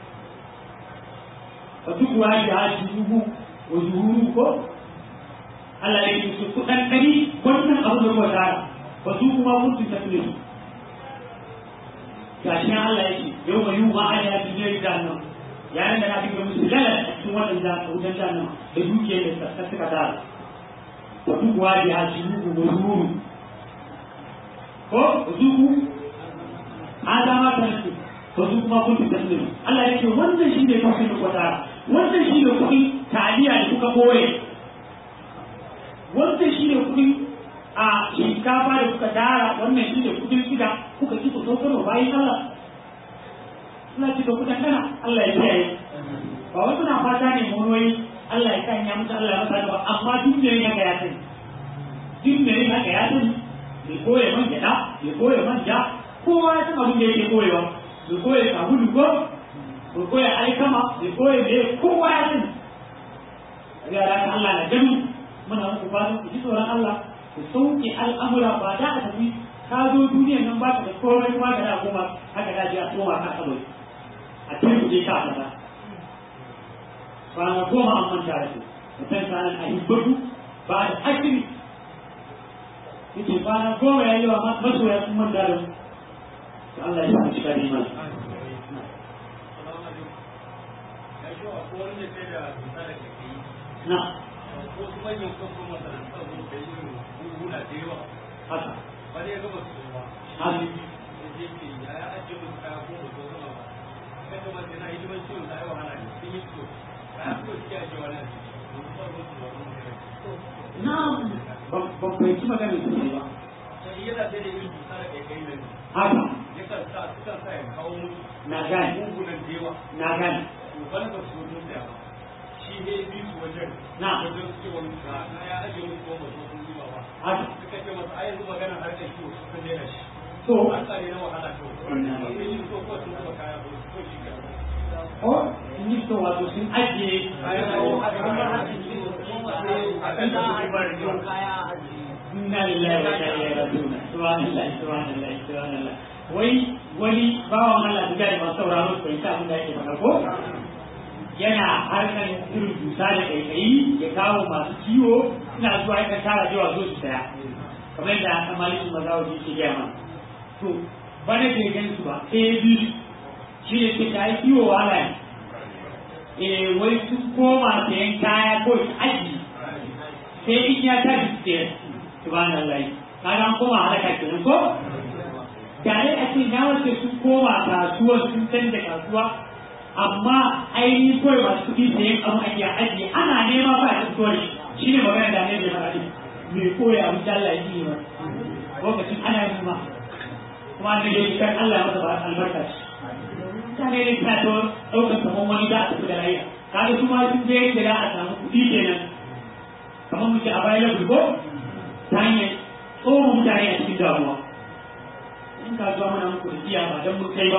wa duk wani da haji dubu wa zuhuru ko Allah ya yi su kudan kari wannan abu da ruwa tara ba su kuma kun su tafi su gashi nan Allah ya ce yau mai yi ma ala ya fiye da jahannam yayin da na fi musu lala a cikin wannan da wutan jahannam da dukiyar da ta suka tara wa duk wani da haji dubu wa zuhuru ko zuhu an dama ta su to su kuma kun fi tasiri Allah ya ce wannan shi ne kafin da kwatara wannan shi ne kuɗin taliya da kuka ɓoye wannan shi ne kuɗin a shinkafa da kuka tara wannan shi ne kuɗin siga kuka ci ku saukar wa bayan Allah suna ci da kuɗin kana Allah ya kiyaye ba wasu na fata ne monoyi Allah ya kan ya mutu Allah ya masa ba amma duk da yin haka ya sani duk da yin haka ya sani bai koya man gyaɗa bai koya man ja kowa ya san abin da yake koyewa bai koya sabulu ko bai koya alkama bai koya da kowa ya sani ga da Allah na gani muna muku fatan ku ji tsoron Allah ku sauke al'amura ba da a tafi ka zo duniyar nan ba ka da komai kuma ka da koma haka da ji a koma ka kabari a cikin ku je ka kaza kwana goma an manta da su mutan sanan a hibbatu ba da akiri yake kwana goma ya yi wa masoya sun manta da su Allah ya sa cika ne mana na wasu manyan kwakwan masana'antar sun da yin buhuna da yawa haka ba ne gaba su ba haka da je ke ya ya ajiye musu kaya ko ba su zama ba kai kuma sai na hidiman ciwon ta yi wahala ne sun yi so kaya ko suke ajiye wani a ciki ba su ba su ba wani kare na ban fahimci maganin su ne ba sai yana sai da yin dusa da kai kai nan haka yakan sa sukan sa ya kawo musu na gane mugunan da yawa na gane to bana ba su mutum da ba shi ne bi su wajen Na. wajen suke wani ka na ya ajiye musu kuma ba su sun zuba ba haka suka ce masa ai yanzu magana harkar kiwo su sun daina shi to an tsare na wahala to sai yin so ko sun zuba kaya ko ko shi ka o in yi so wato sun ajiye kaya na ko haka kamar harkar kiwo a kan da su ba da kyau inna lillahi wa inna ilaihi raji'un subhanallah subhanallah subhanallah wai wani bawan Allah da gari masu sauraro su fahimta abin da yake faɗa ko yana harkar irin dusa da kaikayi ya kawo masu ciwo suna zuwa yakan tara cewa zo su saya kamar yadda a malikin mazawaji ke gaya mana to bana bai gan su ba sai ya bi su shi ne ke ta yi ciwo wahala ne eh wai sun koma sayan kaya ko su aji sai in ya tashi su sayar subhanallah kaga an koma halaka kenan ko tare a ce na wace sun koma kasuwa sun canza kasuwa amma ainihin kawai masu kuɗi da yin abu ake ajiye ana nema ba a cikin kawai shi ne magana da ne da faɗi mai koya abin da Allah ya yi ba lokacin ana yin ma kuma an da kan Allah ya masa ba albarka ce mutane ne suna ta ɗaukar kamar wani da a tafi da rayuwa kaga su ma sun je yadda za a samu kuɗi kenan kamar muke a bayan lafi ko ta hanyar tsohon mutane a cikin damuwa in ka zuwa mana muku da iya ba don mun kai ba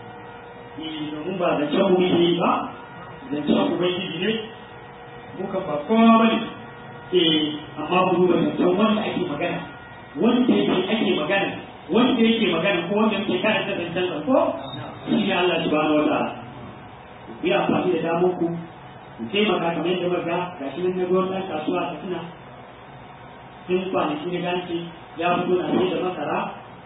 domin ba zancen mu ne ba zancen ubangiji ne muka ba kowa ba ne eh amma mu duba zancen wanda ake magana wanda yake ake magana wanda yake magana ko wanda yake karanta zancen sa ko shi ne Allah subhanahu wa ta'ala ku yi amfani da damar ku ku taimaka kamar yadda muka ga shi nan na gwamnan kasuwa ta tuna sun kwanaki na ganci ya fito na sai da masara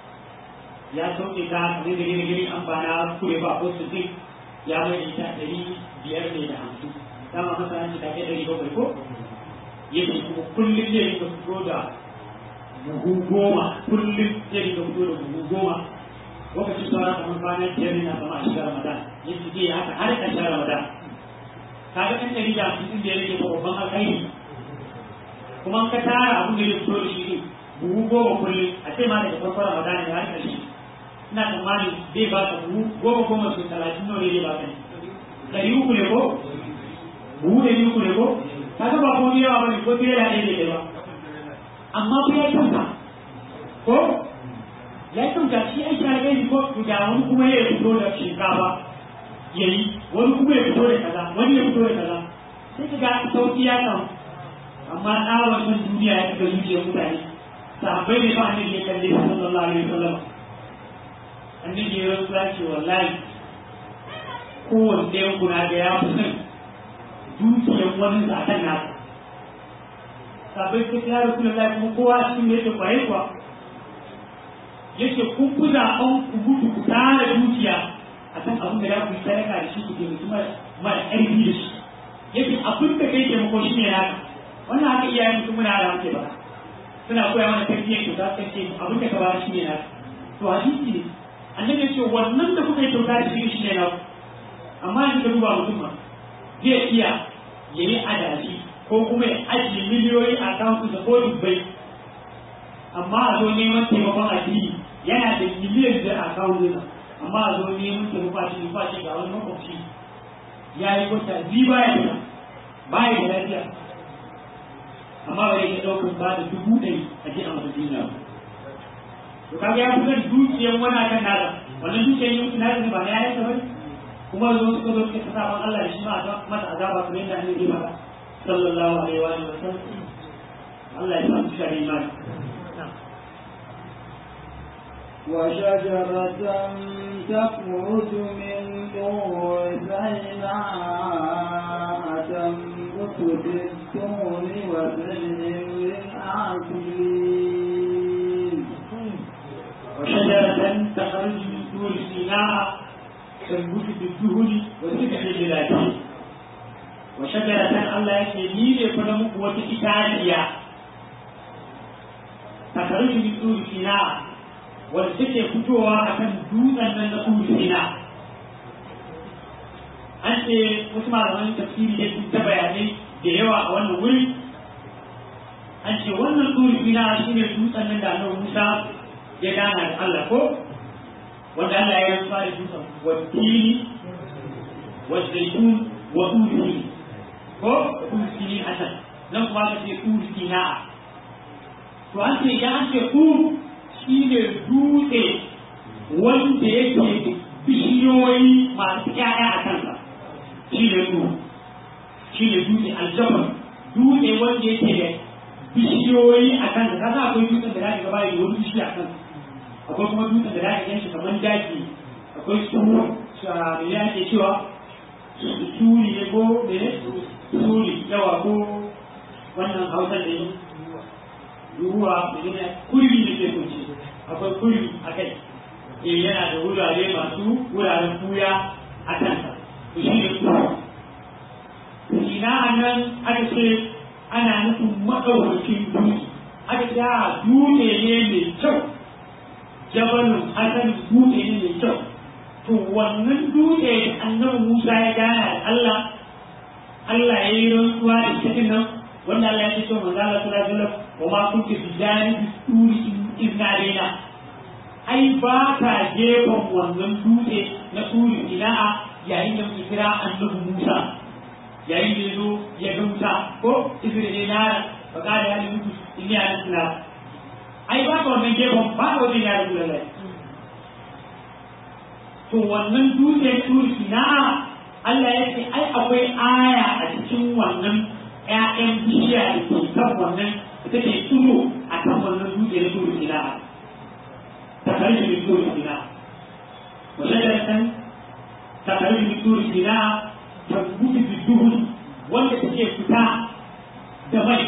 ya sauke ta kamar da gini gini amfana kure ba ko su zai ya mai ita ɗari biyar ne da hamsin dama masara ce ta kai ɗari bakwai ko yake kuma kullum zai rika fito da buhu goma kullum zai rika fito da buhu goma lokacin sauran kamar kwana biyar ne na sama a shigar ramadan yake zai haka har ƙarshen ramadan kaga ɗan ɗari da hamsin da ya rike babban alkhairi kuma ka tara abin da ya fito da shi ne buhu goma kullum a ce ma daga farkon ramadan da har ƙarshe ina tsammani zai ba ka buhu goma goma su talatin nawa ne zai ba ka ne ɗari uku ne ko buhu ɗari uku ne ko kaga ba ko yawa ba ne ko fiye da ɗaya ne ba amma ku ya kyauta ko ya kyauta shi aiki na kai ko da wani kuma ya fito da shinkafa ya yi wani kuma ya fito da kaza wani ya fito da kaza sai ka ga sauki ya samu amma tsawon san duniya ya fita zuciyar mutane sahabbai ne ba annabi ya kalle su sallallahu alaihi wasallam annabi ya rasu ya ce wallahi kowanne ɗayan kuna ga ya fi son dukiyar wani zaɓen nasa sahabbai suka ce ya rasu da kuma kowa cikin da yake kwaye kuwa yake kun fi zaɓen ku gudu ku tara dukiya a kan abin da za ku yi sadaka da shi ku taimaki mara ƙarfi da shi yake abin da kai taimako shi ne naka wannan haka iyayen mutum muna da muke ba suna koya mana tarbiyyar kyauta kan ce abin da ka ba shi ne naka to hadisi ne annabi ya ce wannan da kuka yi kyauta da shi shi ne naka amma yanzu ka duba mutum ma zai iya ya yi adashi ko kuma ya ajiye miliyoyi a akawuntin da ko dubbai amma a zo neman taimakon addini yana da miliyan biyar a akawuntin amma a zo neman taimako a cikin fashi ga wani makwabci ya yi wata biyu baya da baya da lafiya amma ba yake ɗaukar ba da dubu ɗari a ji a masa jinya ba to kaga ya fitar dukiyar wani akan nada wannan dukiyar yin nada ba na yayin ba kuma zo suka zo suka saban Allah da shi ma a masa azaba kamar yadda annabi ya faɗa sallallahu alaihi wa sallam Allah ya samu shi imani وشجرة تخرج من طور سيناء تنبت في الطور وسلم للآكلين وشجرة تخرج من طور سيناء تنبت في الدهن وسبح للآكلين وشجرة الله يكفي فلمك وتكتاليا تخرج من طور سيناء wanda take fitowa a kan dutsen nan na Sina. An ce wasu malaman tafsiri da sun ta bayanai da yawa a wannan wuri. An ce wannan Sina shi ne dutsen nan da Annabi Musa ya gana da Allah ko? Wanda Allah ya rantsuwa da dutsen wattini wa zaitun wa turi ko turi a can nan kuma ka ce turi To an ce idan an ce turi shi ne dutse wanda yake bishiyoyi masu ƴaƴa a kansa shi ne su shi ne dutse aljabar dutse wanda yake da bishiyoyi a kansa ka sa akwai dutsen da zaka gaba da wani bishiya a kansa akwai kuma dutsen da zaka ganshi kamar daji akwai su me ya ke cewa suri ne ko me suri yawa ko wannan hausa da yi ruwa da kurmi da ke kunce akwai kurmi a kai eh yana da wurare masu wuraren buya a kansa to shi ne kuma ina nan aka ce ana nufin maɗaukakin dutse aka ce a dutse ne mai kyau jabalin hasan dutse ne mai kyau to wannan dutse da annabi Musa ya gana da Allah Allah ya yi rantsuwa da cikin nan wanda Allah ya ce to manzo Allah sallallahu alaihi wasallam wa ma kunti bijani turi inna alaina ai ba ka gefen wannan dutse na turi ila'a yayin da muke kira annabi Musa yayin da yazo ya ga Musa ko izini na fa kada ya mutu inni ana ai ba ka wannan gefen ba ka wajen ya rabu lallai to wannan dutse turi na Allah ya ce ai akwai aya a cikin wannan ƴaƴan bishiya da ke kan wannan ita ke tsuro a kan wannan dutse na turi na ta kare da turi na wajen ta kare da turi na ta gudu da duhun wanda take fita da mai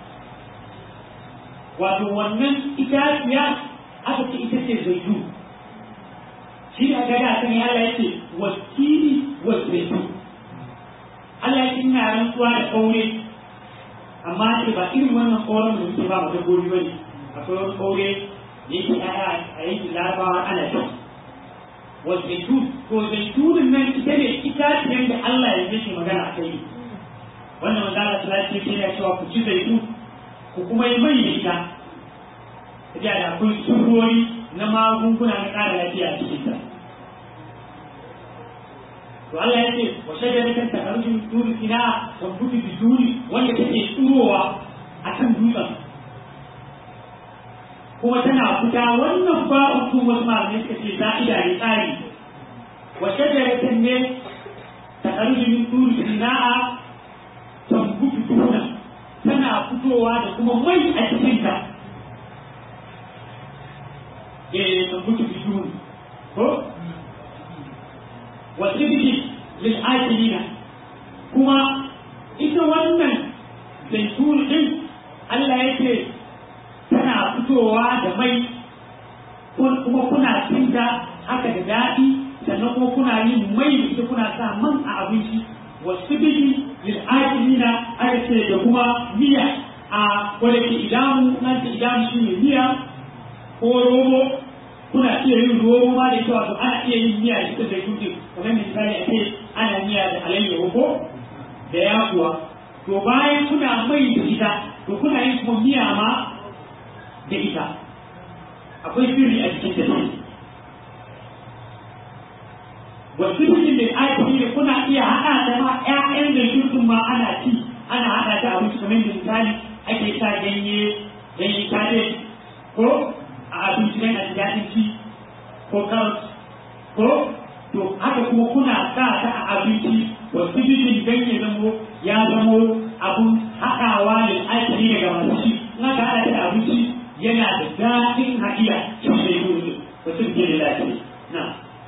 wato wannan itaciya aka ce ita ce zaitu shi ne aka da kan Allah yake wakili wa zaitu Allah yake ina rantsuwa da kaure amma ce ba irin wannan kauren da muke ba mu dabbobi ba ne akwai wani kaure da yake aya a yankin larabawa ana ci wa zaitu to zaitunin nan ita ne itaciyar da Allah ya yake magana a kai wannan magana ta ce ce ya cewa ku ci zaitu ku kuma yi mai da ita ya da akwai surori na magunguna na ƙara lafiya a cikin ta to Allah ya ce wa shaidar kan takarujin turi ina wa gudu da turi wanda take tsurowa a kan dutsen kuma tana fita wannan ba uku wasu malamai suka ce za'ida ne tsari wa shaidar kan ne takarujin turi ina a tambutu tunan tana fitowa da kuma mai a cikinta eh tambutu bidun ko wa sibiti lil akilina kuma ita wannan zaitun din Allah yake tana fitowa da mai kuma kuna cinta haka da daɗi sannan kuma kuna yin mai da ita kuna sa man a abinci wasu biki lil'akilina aka ce da kuma miya a wadda ke idamu nan ce idamu shi ne miya ko romo kuna iya yin romo ma da ita wato ana iya yin miya da ita da kuke kamar misali a ce ana miya da alayyahu ko da yakuwa to bayan kuna mai da ita to kuna yin kuma miya ma da ita akwai sirri a cikin ta wasu cikin da ake da kuna iya haɗa da ma ƴaƴan da shirkin ma ana ci ana haɗa ta abinci kamar da misali ake sa ganye ganye kare ko a abinci don a ji daɗin ci ko carrot ko to haka kuma kuna sa ta a abinci wasu cikin ganye zamo ya zamo abun haɗawa da ake daga masu ci in aka haɗa ta da abinci yana da daɗin haɗiya cikin da yi wasu cikin da lafiya na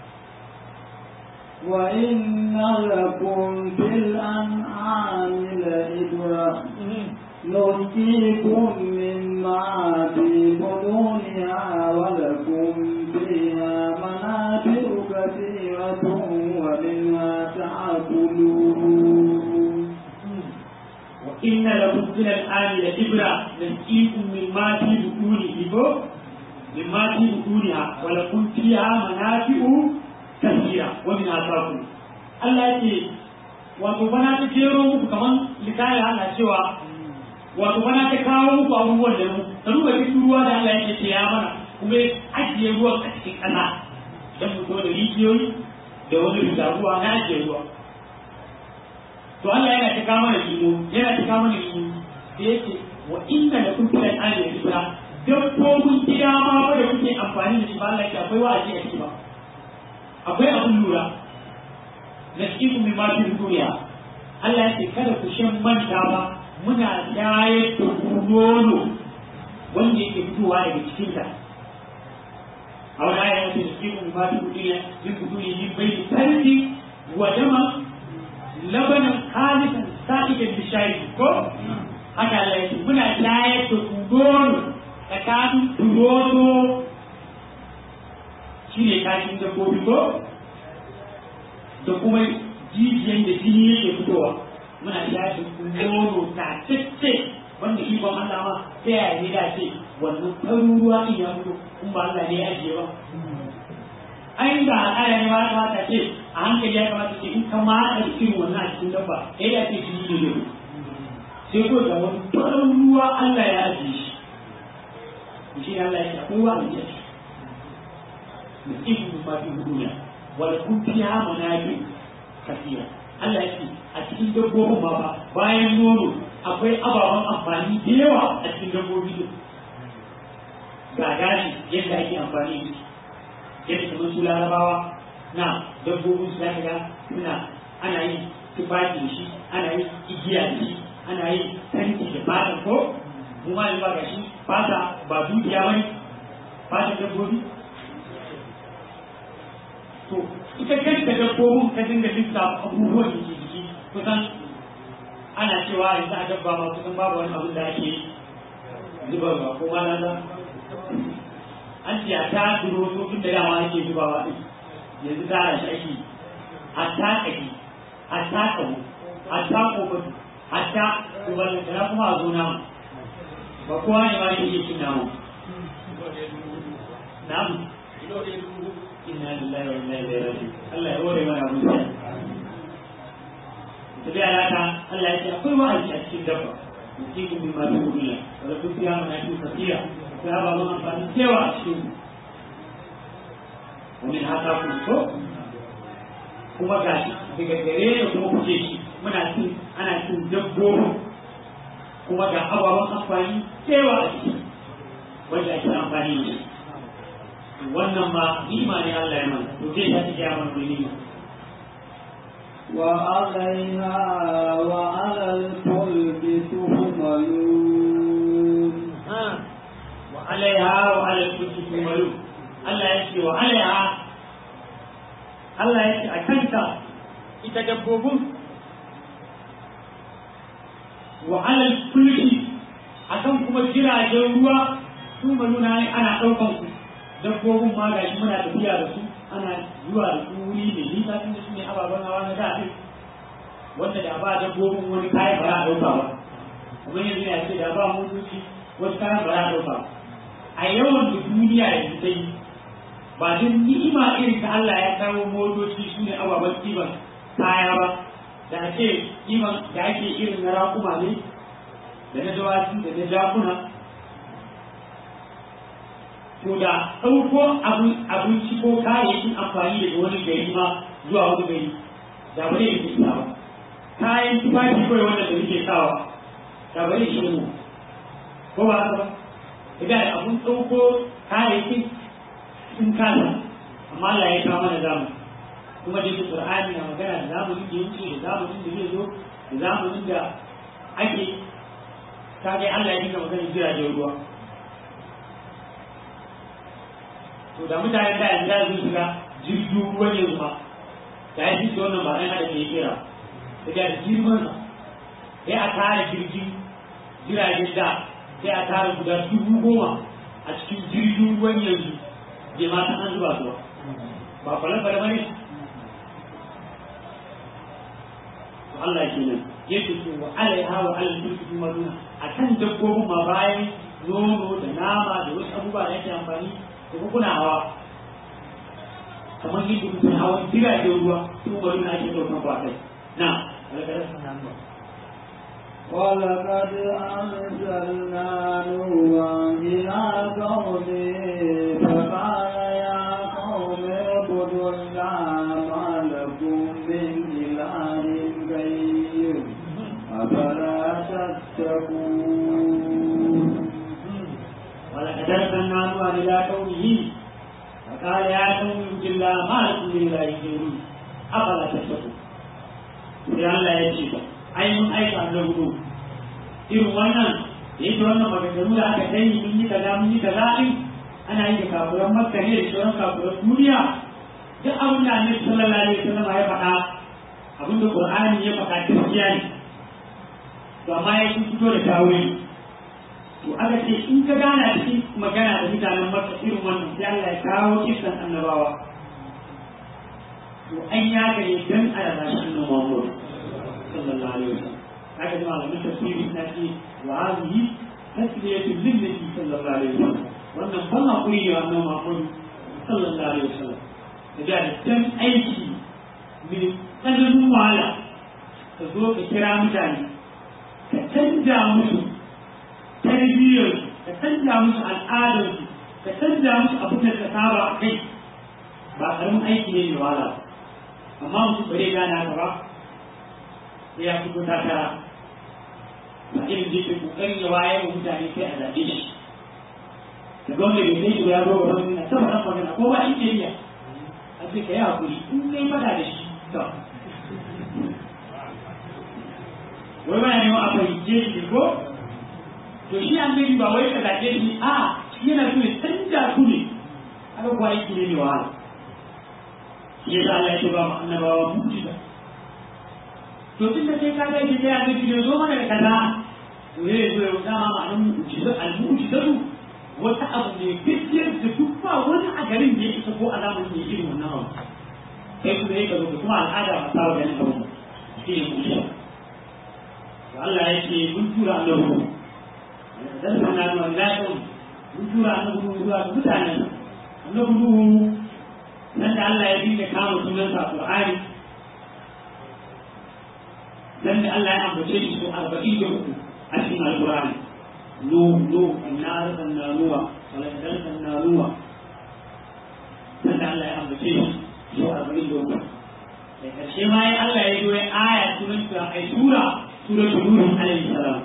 وإن لكم في الأنعام لعبرة نسقيكم مما في بطونها ولكم فيها منافع كثيرة ومنها تأكلون وإن لكم في الآن لعبرة نسقيكم مما في بطونه مما في بطونها ولكم فيها منافع kasira wani na taku Allah ya ce wato bana ta jero muku kaman likaya Allah cewa wato bana ta kawo muku abubuwan da mu ka duba cikin ruwa da Allah yake ce ya mana kuma ya ajiye ruwan a cikin ƙasa don mu zo da rijiyoyi da wani rita ruwa na ajiye ruwa to Allah yana ta kawo mana limo yana ta kawo mana limo da yake wa inna da kun filan an yi isra dabbobin gida ma ba da kuke amfani da shi ba Allah ya akwai wa'azi a ciki ba akwai abin lura na cikin mai mafi duniya Allah ya ce kada ku shan manta ba muna shayar da ku nono wanda yake fitowa daga cikinta a wani ayat da cikin mai mafi duniya yin ku duniya yin bai tarki wa dama labanan khalisan sa'idan bishari ko haka Allah ya ce muna shayar da ku nono tsakanin turoto shi ne kashin dabbobi ko da kuma jijiyan da jini yake fitowa muna shafi nono ta tacce wanda shi ban Allah ma ta yaya ne da ce wannan farin ruwa in ya fito in ba Allah ne ya ajiye ba ai da al'ada ne ma ya kamata ce a hankali ya kamata ce in ka matsa da irin wannan a cikin dabba sai ya ce shi ne ne sai ko da wani farin ruwa Allah ya ajiye shi shi Allah ya ce akwai wa a jiya da ikin ma fi duniya wal kun fiha manabi kasira Allah ya ce a cikin dabbobin ma ba bayan nono akwai ababen amfani da yawa a cikin dabbobi din ga gashi yadda ake amfani da shi yadda kamar su larabawa na dabbobin su zaka ga suna ana yin tufafi da shi ana yin igiya da shi ana yin tanki da fatan ko mu ma yanzu ba ga shi fata ba dukiya bane fatan dabbobi to ita kanta dabbobin ka dinga lissafa abubuwan da ke jiki kusan ana cewa yanzu a dabba ma kusan babu wani abin da ake zubarwa ko ma na an ce a ta duro so inda dama ake zubawa din yanzu tara shi ake a ta kaki a ta kawo a ta kofatu a ta zubarwa da kuma a zo namu ba kowa ne ma yake iya cin namu namu inna lillahi wa inna ilaihi raji'un Allah ya hore mana abin da tabi alaka Allah ya ce akwai wa'azi a cikin dabba musibu min ma duniya wala kun fiya mana fi kafira ya ba mu amfani cewa a cikin wani haka ku so kuma gashi daga gare da kuma kuke shi muna cin ana cin dabbobi kuma ga ababen amfani cewa a ciki wanda ake amfani da shi wannan ma nima ne Allah ya mana to zai ta cikin mana nima وعليها وعلى الفلك تحملون وعليها وعلى الفلك تحملون Allah ya ce wa alaiha Allah ya ce a kanta ita dabbobin wa alal kulki akan kuma jiragen ruwa su maluna ne ana ɗaukan su dabbobin ma ga shi muna tafiya da su ana zuwa da su wuri mai nisa tun da su ne ababen hawa na da wanda da ba dabbobin wani kayan ba za a ɗauka ba kuma yanzu ya ce da ba motoci wasu kayan ba za a ɗauka ba a yawan da duniya yanzu ta yi ba don ni'ima irin ta Allah ya kawo motoci su ne ababen ɗiban kaya ba da ake ɗiban da ake irin na raƙuma ne da na dawaki da na jakuna to da ɗauko abinci ko kayayyakin amfani daga wani gari ma zuwa wani gari da ba zai yi ba kayan tufafi kawai wanda da muke sawa da ba zai shi mu ko ba haka ba idan da abun ɗauko kayayyakin sun kasa amma Allah ya kawo mana zamu kuma da yake Qur'ani na magana da zamanin da yake da zamanin da zai zo da zamanin da ake kage Allah ya dinga magana jiragen ruwa to da mutanen da yanzu sun shiga jirgin ruwa ne kuma da ya fi wannan ba ɗan hada ke kira da da girman sa sai a tara jirgin jiragen da sai a tara guda dubu goma a cikin jirgin ruwan yanzu bai ma san an zuba su ba ba kwale-kwale ba ne to Allah ke nan yake ce wa alaiha wa alal mulki kuma nuna a kan dabbobin ma bayan nono da nama da wasu abubuwa da yake amfani da kuna hawa kamar yadda kuke hawan jiragen ruwa tun wani na ake ɗaukan kwatai na alƙarar sanan ba ولقد أرسلنا نوحا إلى قومه فقال يا قوم اعبدوا الله ما لكم من إله غيره أفلا تتقون ولقد أرسلنا نوحا إلى قومه فقال يا قوم اعبدوا الله ما لكم من إله غيره أفلا تتقون sai Allah ya ce ai mun aika da hudu irin wannan da yake wannan maganganu da aka kai mun yi kaza mun yi kaza din ana yi da kafuran makka ne da sauran kafuran duniya duk abin da annabi sallallahu alaihi wasallam ya faɗa abin da qur'ani ya faɗa gaskiya ne to amma ya fito da tawuri to aka ce in ka gana cikin magana da mutanen makka irin wannan sai Allah ya kawo kisan annabawa to an ya gare dan a rasa shi annabi Muhammad sallallahu alaihi wasallam haka da malamin tafsiri na ce wa hadhihi tasliyatu lin nabi sallallahu alaihi wasallam wannan ban hakuri ne wannan Muhammad sallallahu alaihi wasallam da dan aiki mai tsananin wahala ka zo ka kira mutane ka canja musu tarbiyyarsu ka canja musu al'adarsu ka canja musu abin da ka saba a kai ba karamin aiki ne mai wahala amma mutum bare gane haka ba sai ya fito takara ba irin da yake kokarin ya wayar wa mutane sai a zaɓe shi da gwamna bai kai shi ya zo ga wani na sama ɗan magana ko ba in ke iya a ce ka yi hakuri in kai fada da shi to wai ba ya neman a fahimce shi ko to shi an gani ba wai ka zaɓe shi a shi yana so ya canja su ne aka kuwa aiki ne mai wahala shi ya sa Allah ya ce ba mu annabawa mu'jiza to tun da sai ka ga shi ya ga shi zo mana da kaza to ya zo ya dama ma'anar mu'jiza al-mu'jizatu wata abu ne gaskiyar da duk ba wani a garin da ya isa ko alamun ne irin wannan abu kai kuma ya zo kuma al'ada ba ta ganin abu shi ne mu'jiza to Allah ya ce mun tura annabi dan sanan wa lakum mun tura annabi zuwa ga mutanen annabi nuhu nan da Allah ya dinga kama sunansa a Qur'ani dan da Allah ya ambace shi so 43 a cikin Al-Qur'ani nu nu inna arsalna nuwa wala arsalna nuwa dan da Allah ya ambace shi so 43 da karshe ma ya Allah ya yi aya sunan ta ai sura suratul nuh alaihi salam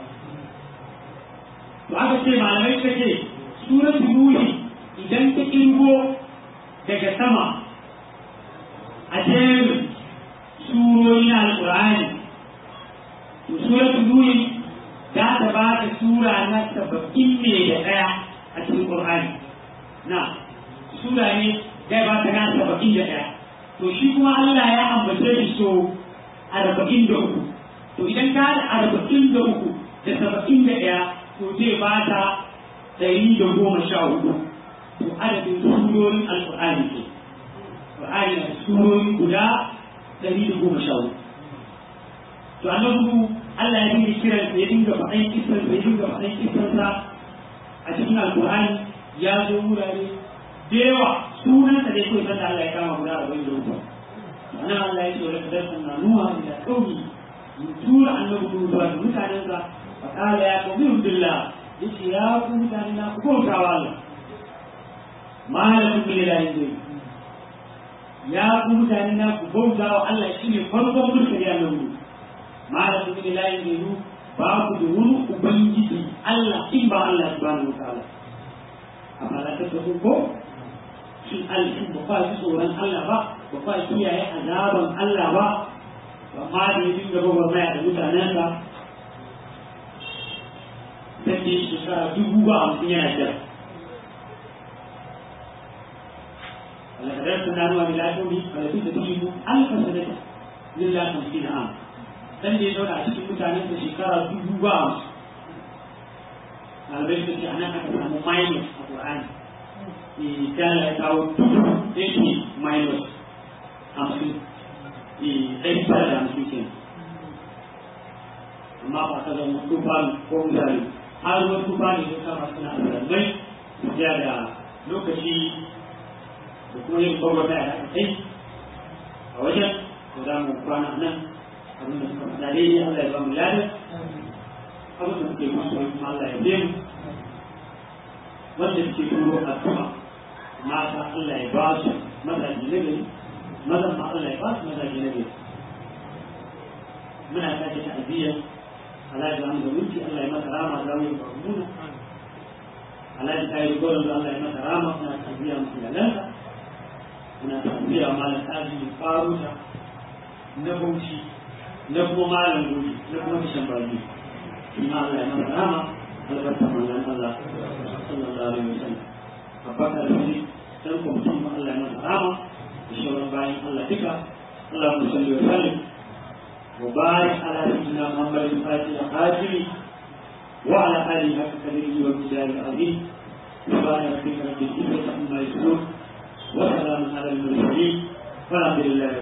to aka ce malamai suka ce suratul nuh idan ta kirgo daga sama a jerin surori na alƙur'ani to suratul nuh za ta ba da sura na saba'in ne da ɗaya a cikin ƙur'ani na sura ne zai ba ta na saba'in da ɗaya to shi kuma Allah ya ambace shi so arba'in da uku to idan ka da arba'in da uku da saba'in da ɗaya to zai ba ta ɗari da goma sha hudu to adadin surorin alƙur'ani ke ƙur'ani na surori guda ɗari da goma sha hudu to annabi Allah ya dinga kiran ya dinga faɗan kisan ya dinga faɗan kisansa a cikin alƙur'ani ya zo wurare da yawa sunan da dai kawai sanda Allah ya kama guda arba'in da uku ana Allah ya ce wa lakadar sanna nuha ila qaumi mun tura annabi zuwa ga mutanensa fa qala ya qaumi billah yace ya ku mutane na ku bauta wa Allah malakum min ilahin ghayr ya ku mutane na ku bauta wa Allah shine farkon mulkin ya nan malakum min ilahin ghayr ba ku da wani ubangiji Allah in ba Allah subhanahu wa ta'ala amma ta ko shin alhin ba kwa ji tsoron Allah ba ba kwa kiyaye azaban Allah ba amma da ya dinga gwagwarmaya da mutanensa sai da shekara dubu ba hamsin yana jira ولقد كنا نوى إلى قومه فلبث فيهم ألف سنة إلا خمسين عام dan da ya zauna a cikin mutanen da shekara dubu ba hamsin malamai suka ce anan aka samu minus a Qur'ani misali ya kawo dubu ɗaya minus hamsin ɗari tara da hamsin ke amma ba ka zama tufa ko misali har wani tufa ne ya kama suna alamai ya da lokaci da kuma yin gwagwata da aka kai a wajen da za mu kwana nan abin da suka faɗa daidai Allah ya ba mu ladar abin da suke kusa kuma Allah ya biya mu wanda suke turo addu'a mata Allah ya ba su mazaji na gari mazan ma Allah ya ba su mazaji na gari muna sake ta'aziyyar Alhaji Ahmad da Wunci Allah ya masa rama da wani barmuna Alhaji Kayi Goron da Allah ya masa rama muna ta'aziyya masu yalansa muna ta'aziyya malam Kaji mai faruta na Bauchi na kuma malam Goji na kuma Kishan Bani Ina Allah ya masa rama albarka manzon Allah sallallahu alaihi wasallam abubakar da shi dan kwamitin ma Allah ya masa rama da shauran bayan Allah duka Allah mu salli wa sallim wa barik ala sayyidina Muhammad al-Fatih al-Qadiri wa ala alihi haqqa qadrihi wa bidari al-azim سبحان ربك رب العزة عما يصفون وسلام على المرسلين والحمد لله